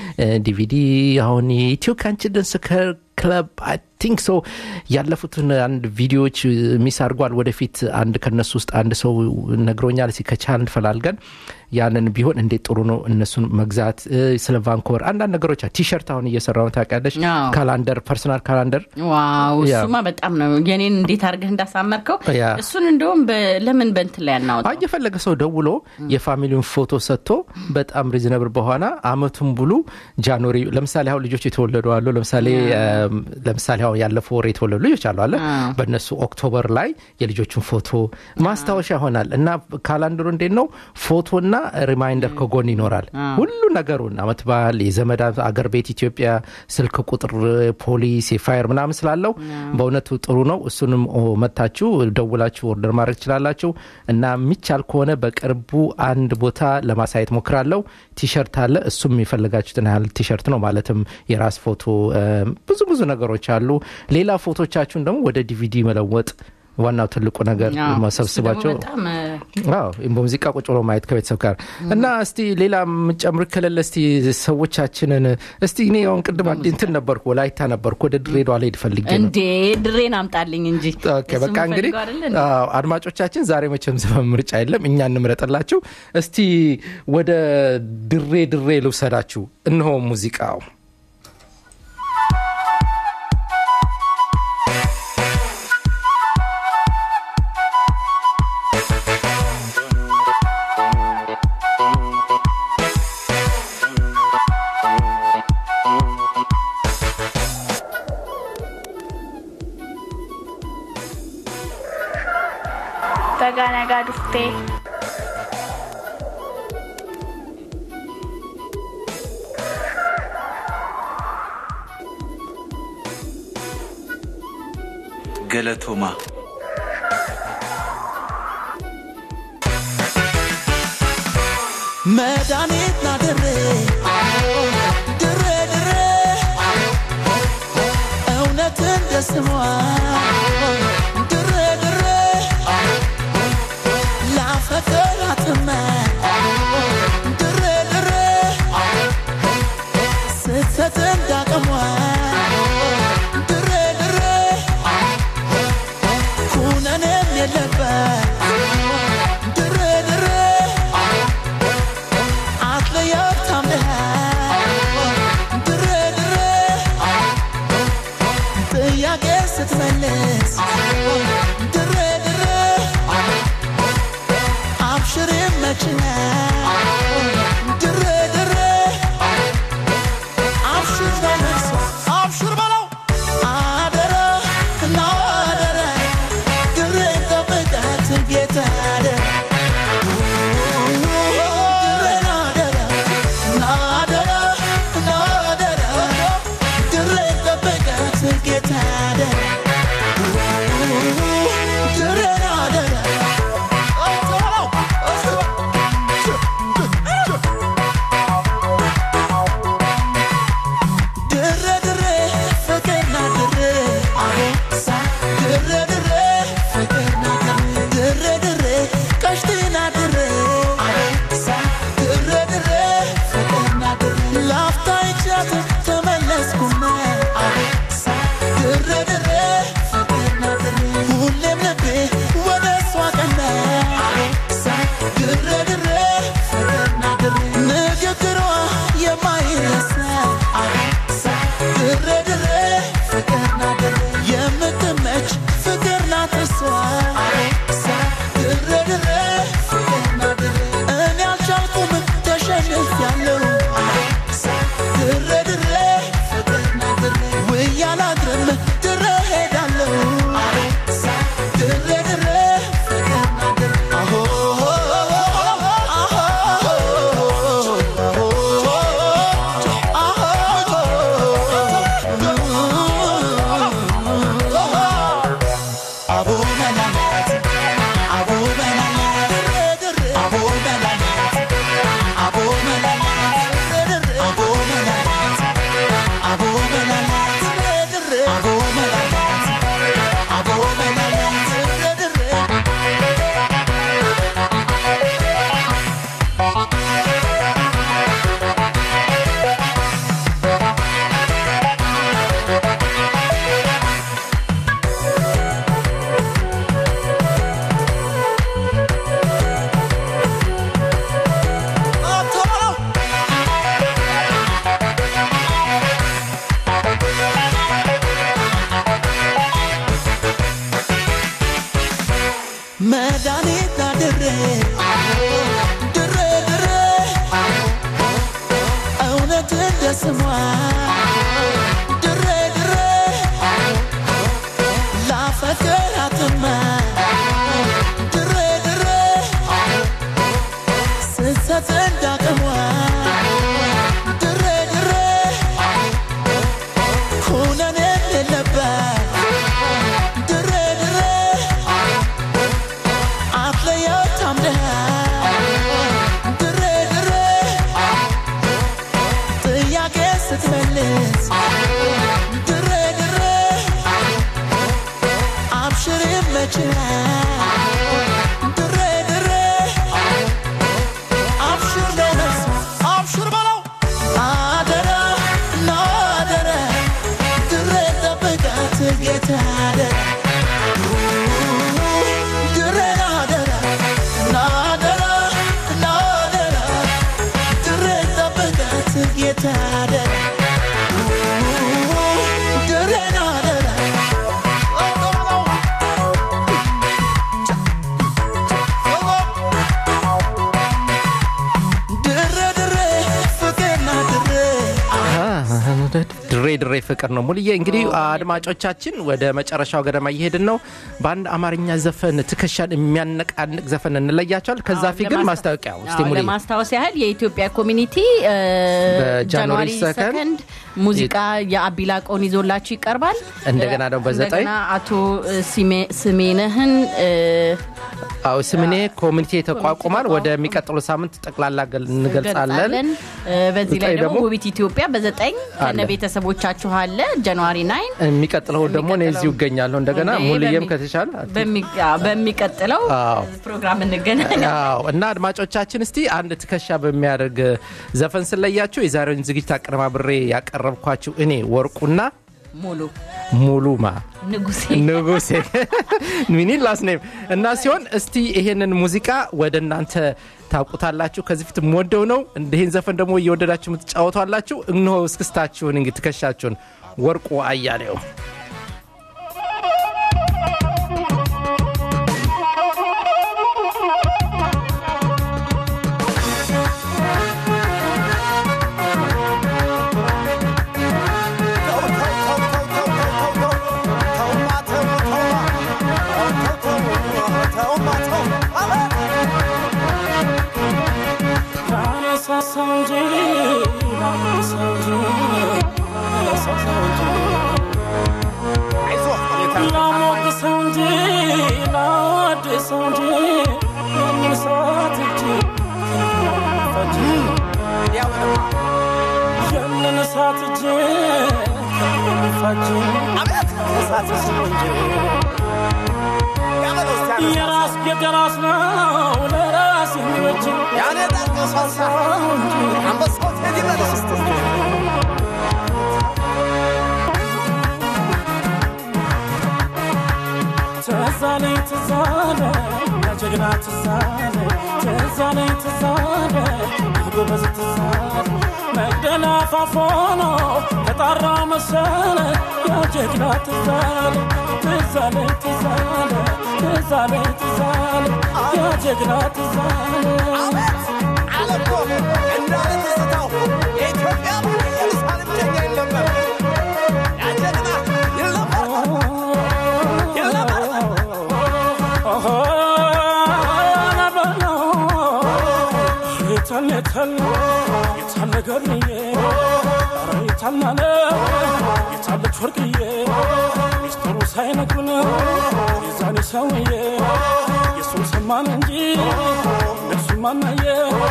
ዲቪዲ አሁን የኢትዮ ካንችደንስ ክለብ አይ ቲንክ ሶ ያለፉትን አንድ ቪዲዮዎች ሚስ አድርጓል ወደፊት አንድ ከነሱ ውስጥ አንድ ሰው ነግሮኛል እስኪ ከቻልን ፈላልገን ያንን ቢሆን እንዴት ጥሩ ነው እነሱን መግዛት እ፣ ስለ ቫንኮቨር አንዳንድ ነገሮች ቲሸርት አሁን እየሰራው ታውቂያለሽ አዎ። ካላንደር ፐርሰናል ካላንደር ዋው ያ። እሱማ በጣም ነው የኔን እንዴት አድርገህ እንዳሳመርከው ያ። እሱን እንደውም በ- ለምን በንትን ላይ አናወጣው? አይ የፈለገ ሰው ደውሎ የፋሚሊውን ፎቶ ሰጥቶ በጣም ሪዝነብል በሆነ አመቱን ሙሉ ጃንዋሪ ለምሳሌ አሁን ልጆች የተወለዱ አሉ ለምሳሌ እም፣ ለምሳሌ አሁን ያለፈው ወር የተወለዱ ልጆች አሉ አለ አዎ። በእነሱ ኦክቶበር ላይ የልጆቹን ፎቶ ማስታወሻ ይሆናል እና ካላንደሩ እንዴት ነው ፎቶና ሪማይንደር ከጎን ይኖራል ሁሉ ነገሩን አመት በዓል የዘመድ አገር ቤት ኢትዮጵያ ስልክ ቁጥር ፖሊስ የፋየር ምናምን ስላለው በእውነቱ ጥሩ ነው እሱንም ኦ፣ መታችሁ ደውላችሁ ኦርደር ማድረግ ትችላላችሁ እና የሚቻል ከሆነ በቅርቡ አንድ ቦታ ለማሳየት ሞክራለሁ ቲሸርት አለ እሱም የፈለጋችሁትን ያህል ቲሸርት ነው ማለትም የራስ ፎቶ እ፣ ብዙ ብዙ ነገሮች አሉ ሌላ ፎቶቻችሁን ደግሞ ወደ ዲቪዲ መለወጥ ዋናው ትልቁ ነገር አዎ፣ እሱ መሰብስባቸው ደግሞ በጣም እ፣ አዎ በሙዚቃ ቁጭ ብሎ ማየት ከቤተሰብ ጋር እና እስቲ ሌላ የምጨምር ከሌለ እስቲ ሰዎቻችንን እስቲ እኔ አሁን ቅድም አዲ- እንትን ነበርኩ ወላይታ ነበርኩ ወደ ድሬዳዋ ላይ ፈልጌ ነው እንዴ ድሬን አምጣልኝ እንጂ ኦኬ፣ እሱ በቃ እንግዲህ የምፈልገው አይደለ እንዴ? አዎ፣ አድማጮቻችን ዛሬ መቼም ዘፈን ምርጫ የለም እኛ እንምረጥላችሁ እስቲ ወደ ድሬ ድሬ ልውሰዳችሁ እነሆ ሙዚቃው Baga nagaa dhuftee ገለቶማ መድኃኒት ናድሬ ድሬ ድሬ እውነት እንደ ስሟ ድሬ ድሬ ላፈቅራትመ ድሬ ድሬ ስትሰጥ እንዳቅሟ ድሬ ድሬ ኩነኔም የለበት ድሬ ድሬ አትለየው ታምነህ ድሬ ድሬ ጥያቄ ስትመልስ ድሬ ድሬ አብሽር መችነ ድሬ ድሬ አብሽር በለቅሶ አብሽር በለው አደረ እና አደረ ድሬ ጠብቃት ጌታ አደረ ሁሌም ልቤ ወደ እሷ ቀና ድሬ ድሬ ንግግሯ የማይረሳ ድሬ ድሬ የምትመች ፍቅር ናት እሷ ድሬ ድሬ እኔ አልቻልኩም ተሸንፊያለሁ እንደ ስሟ ድሬ ድሬ ላፈቅራትማ ድሬ ድሬ ስትሰጥ እንዳቅሟ ድሬ ድሬ ኩነኔ የሌለበት ድሬ ድሬ አትለየው ታምነህ ድሬ ድሬ ጥያቄ ስትመልስ ድሬ ድሬ አብሽር ይመችሃል ድሬ ድሬ አብሽር ለነፍስ አብሽር በለው አደራ እና አደራ ድሬ ጠብቃት ጌታ አደራ ድሬ አደራ እና አደራ እና አደራ ድሬ ጠብቃት ጌታ አደራ ድሬ አደራ ድሬ ድሬ ፍቅርና ድሬ ድሬ ድሬ ፍቅር ነው ሙልዬ እንግዲህ አድማጮቻችን ወደ መጨረሻው ገደማ እየሄድን ነው በአንድ አማርኛ ዘፈን ትከሻን የሚያነቃንቅ ዘፈን እንለያቸዋል ከዛ አዎ፣ ፊት ግን ለማስ- ማስታወቂያው እስቲ አዎ፣ ሙልዬ ለማስታወስ ያህል የኢትዮጵያ ኮሚኒቲ እ፣ በጃንዋሪ ጃንዋሪ ሰከንድ ሰከንድ ሙዚቃ የአቢላቆን ይዞላችሁ ይቀርባል። እንደገና ደግሞ በዘጠኝ እንደገና አቶ እ፣ ሲሜ- ስሜነህን እ፣ አዎ ስምኔ ኮሚኒቲ ተቋቁሟል ወደሚቀጥሉ ሳምንት ጠቅላላ ገል- እንገልጻለን እንገልጻለን። እ፣ በዚህ ላይ ዘጠኝ ደግሞ ደግሞ ውቢት ኢትዮጵያ በዘጠኝ አለ። ከነ ቤተሰቦቻችሁ አለ ጃንዋሪ ናይን የሚቀጥለው ደግሞ እኔ እዚሁ እገኛለሁ እንደገና እንዴ፣ ሙልዬም በሚ- ከተቻለ በሚ- አዎ፣ በሚቀጥለው አዎ። ፕሮግራም እንገናኝ። አዎ እና አድማጮቻችን እስቲ አንድ ትከሻ በሚያደርግ ዘፈን ስለያችሁ የዛሬውን ዝግጅት አቀነባብሬ ያቀረብኳችሁ እኔ ወርቁና ሙሉ ሙሉማ ንጉሴ ንጉሴ ሚኒን ላስኔም እና ሲሆን እስቲ ይሄንን ሙዚቃ ወደ እናንተ ታውቁታላችሁ ከዚህ ፊት የምወደው ነው ይህን ዘፈን ደግሞ እየወደዳችሁ የምትጫወቷላችሁ እነሆ እስክስታችሁን እንግዲህ ትከሻችሁን ወርቁ አያሌው የራስ የራስ ነው ለራስ የሚበጅ ያኔ ጣቀሳሳው እንጂ አንበሳው ቴዲ በለስ ትዛለኝ ትዛለ ጀግና ትዛለ ትዛለኝ ትዛለ ጎበዝ ትዛለ መግደላ ፋፎኖ ተጣራ መሰለ ያጀግና ትዛለ ትዛለኝ ትዛለ ትዛለኝ ትዛለ ያጀግና ትዛለ አለኮ እንዳለ ትዝታው የኢትዮጵያ ኢየሩሳሌም ጀኛ ይል ነበር ያጀግና ይል ነበር ይል ነበር የታለ የታለ የታለ ገርዬ ኧረ የታለ የታለች ወርቅዬ ሚስጥሩ ሳይነግሩን የዛኔ ሰውዬ የሱን ሰማን እንጂ እነሱ ማናየ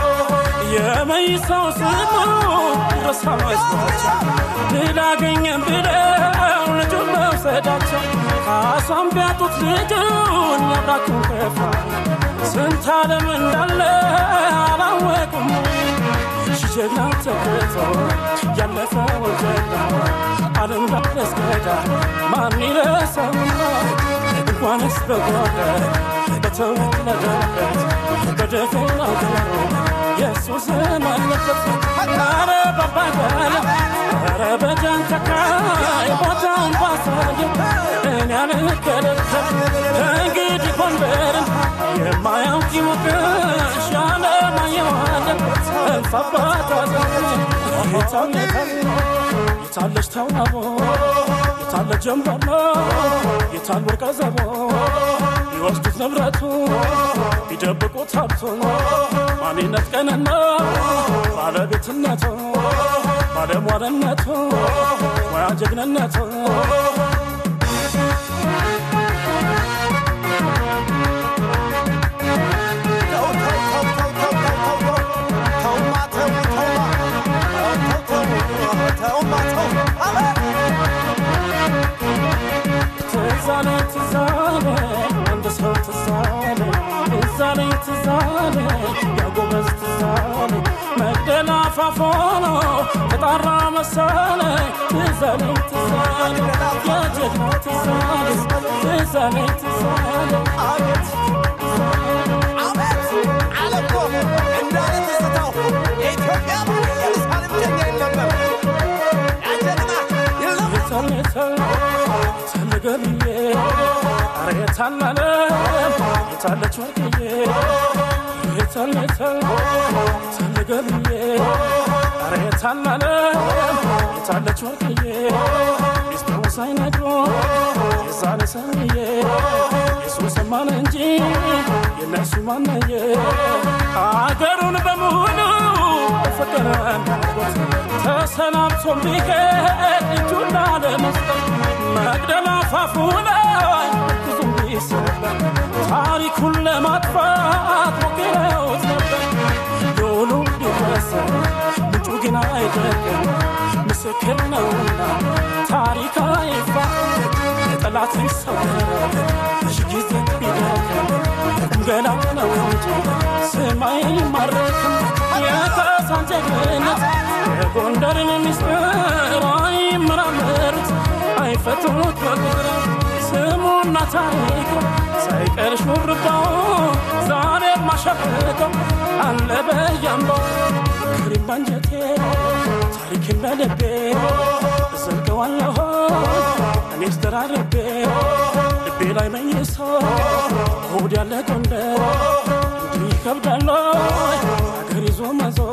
የመይሳው ስሙ ረሳ መስሏቸው ድል አገኘን ብለው ልጁን መውሰዳቸው ካሳም ቢያጡት ልጁን ያብራኩን ከፋ ስንት ዓለም እንዳለ አላወቁም ጀግና ተገቶ ያለፈው ጀግና ዓለም ላስገዳ ማን ይረሳውና እንኳንስ በጓዳ በተወለደበት በደፈናው ገሩ የሱስም አለበት ኧረ ባባጋለ ኧረ በጃንተካይ ቦታውን ባሳየው እኔ አልከለከል ከእንግዲህ ጎንደርን የማያውቅ ይወቅሽ ያለማየዋለን እልፍ አባት አዘን የታለ የታለች ተዋቦ የታለ ጀንበሮ የታል ወርቀ ዘቦ ቢወስዱት ንብረቱ ቢደብቁት ሀብቱ ማንነት ቀንና ባለቤትነቱ ባለሟልነቱ ሙያ ጀግንነቱ ትዛለ ትዛለ አንድ ሰው ትዛለ ትዛለ ትዛለ ያጎበዝ ትዛለ መቅደላ ፋፎኖ ተጣራ መሰለ ትዛለ ትዛለ የጀግና ትዛለ ትዛለ ትዛለ አቤት ተለገልዬ አረ የታላለ የታለች ወርቅዬ የታለተ ተለገልዬ አረ የታላለ የታለች ወርቅዬ ሚስጥሩ ሳይነግሮ የዛነ ሰምዬ የሱ ሰማን እንጂ የነሱ ማነየ አገሩን በሙሉ ፍቅር ናፍቆት ተሰናብቶ ቢሄድ እጁን ላለመስጠት መቅደላ ፋፉ ላይ ብዙም ቢሰበር ታሪኩን ለማጥፋት ሞክረውት ነበር። ዶሉ ቢረሳ ምንጩ ግን አይደለም ምስክር ነውና ታሪክ አይፋ የጠላትን ሰው እሺ ጊዜ ቢደርግ ገና ነው እንጂ ስማይ ማረክም የካሳን ጀግንነት የጎንደርን ሚስጥር አይመራመሩት አይፈቱት በቁጥር ስሙና ታሪኩ ሳይቀር ሹርባው ዛሬ ማሸብቀው አለ በያምባው ክሪም ባንጀቴ ታሪክን በልቤ እዘልቀዋለሁ እኔስ ደራረቤ ልቤ ላይ መይሶ ሆድ ያለ ጎንደር እንዲህ ይከብዳል አገር ይዞ መዞር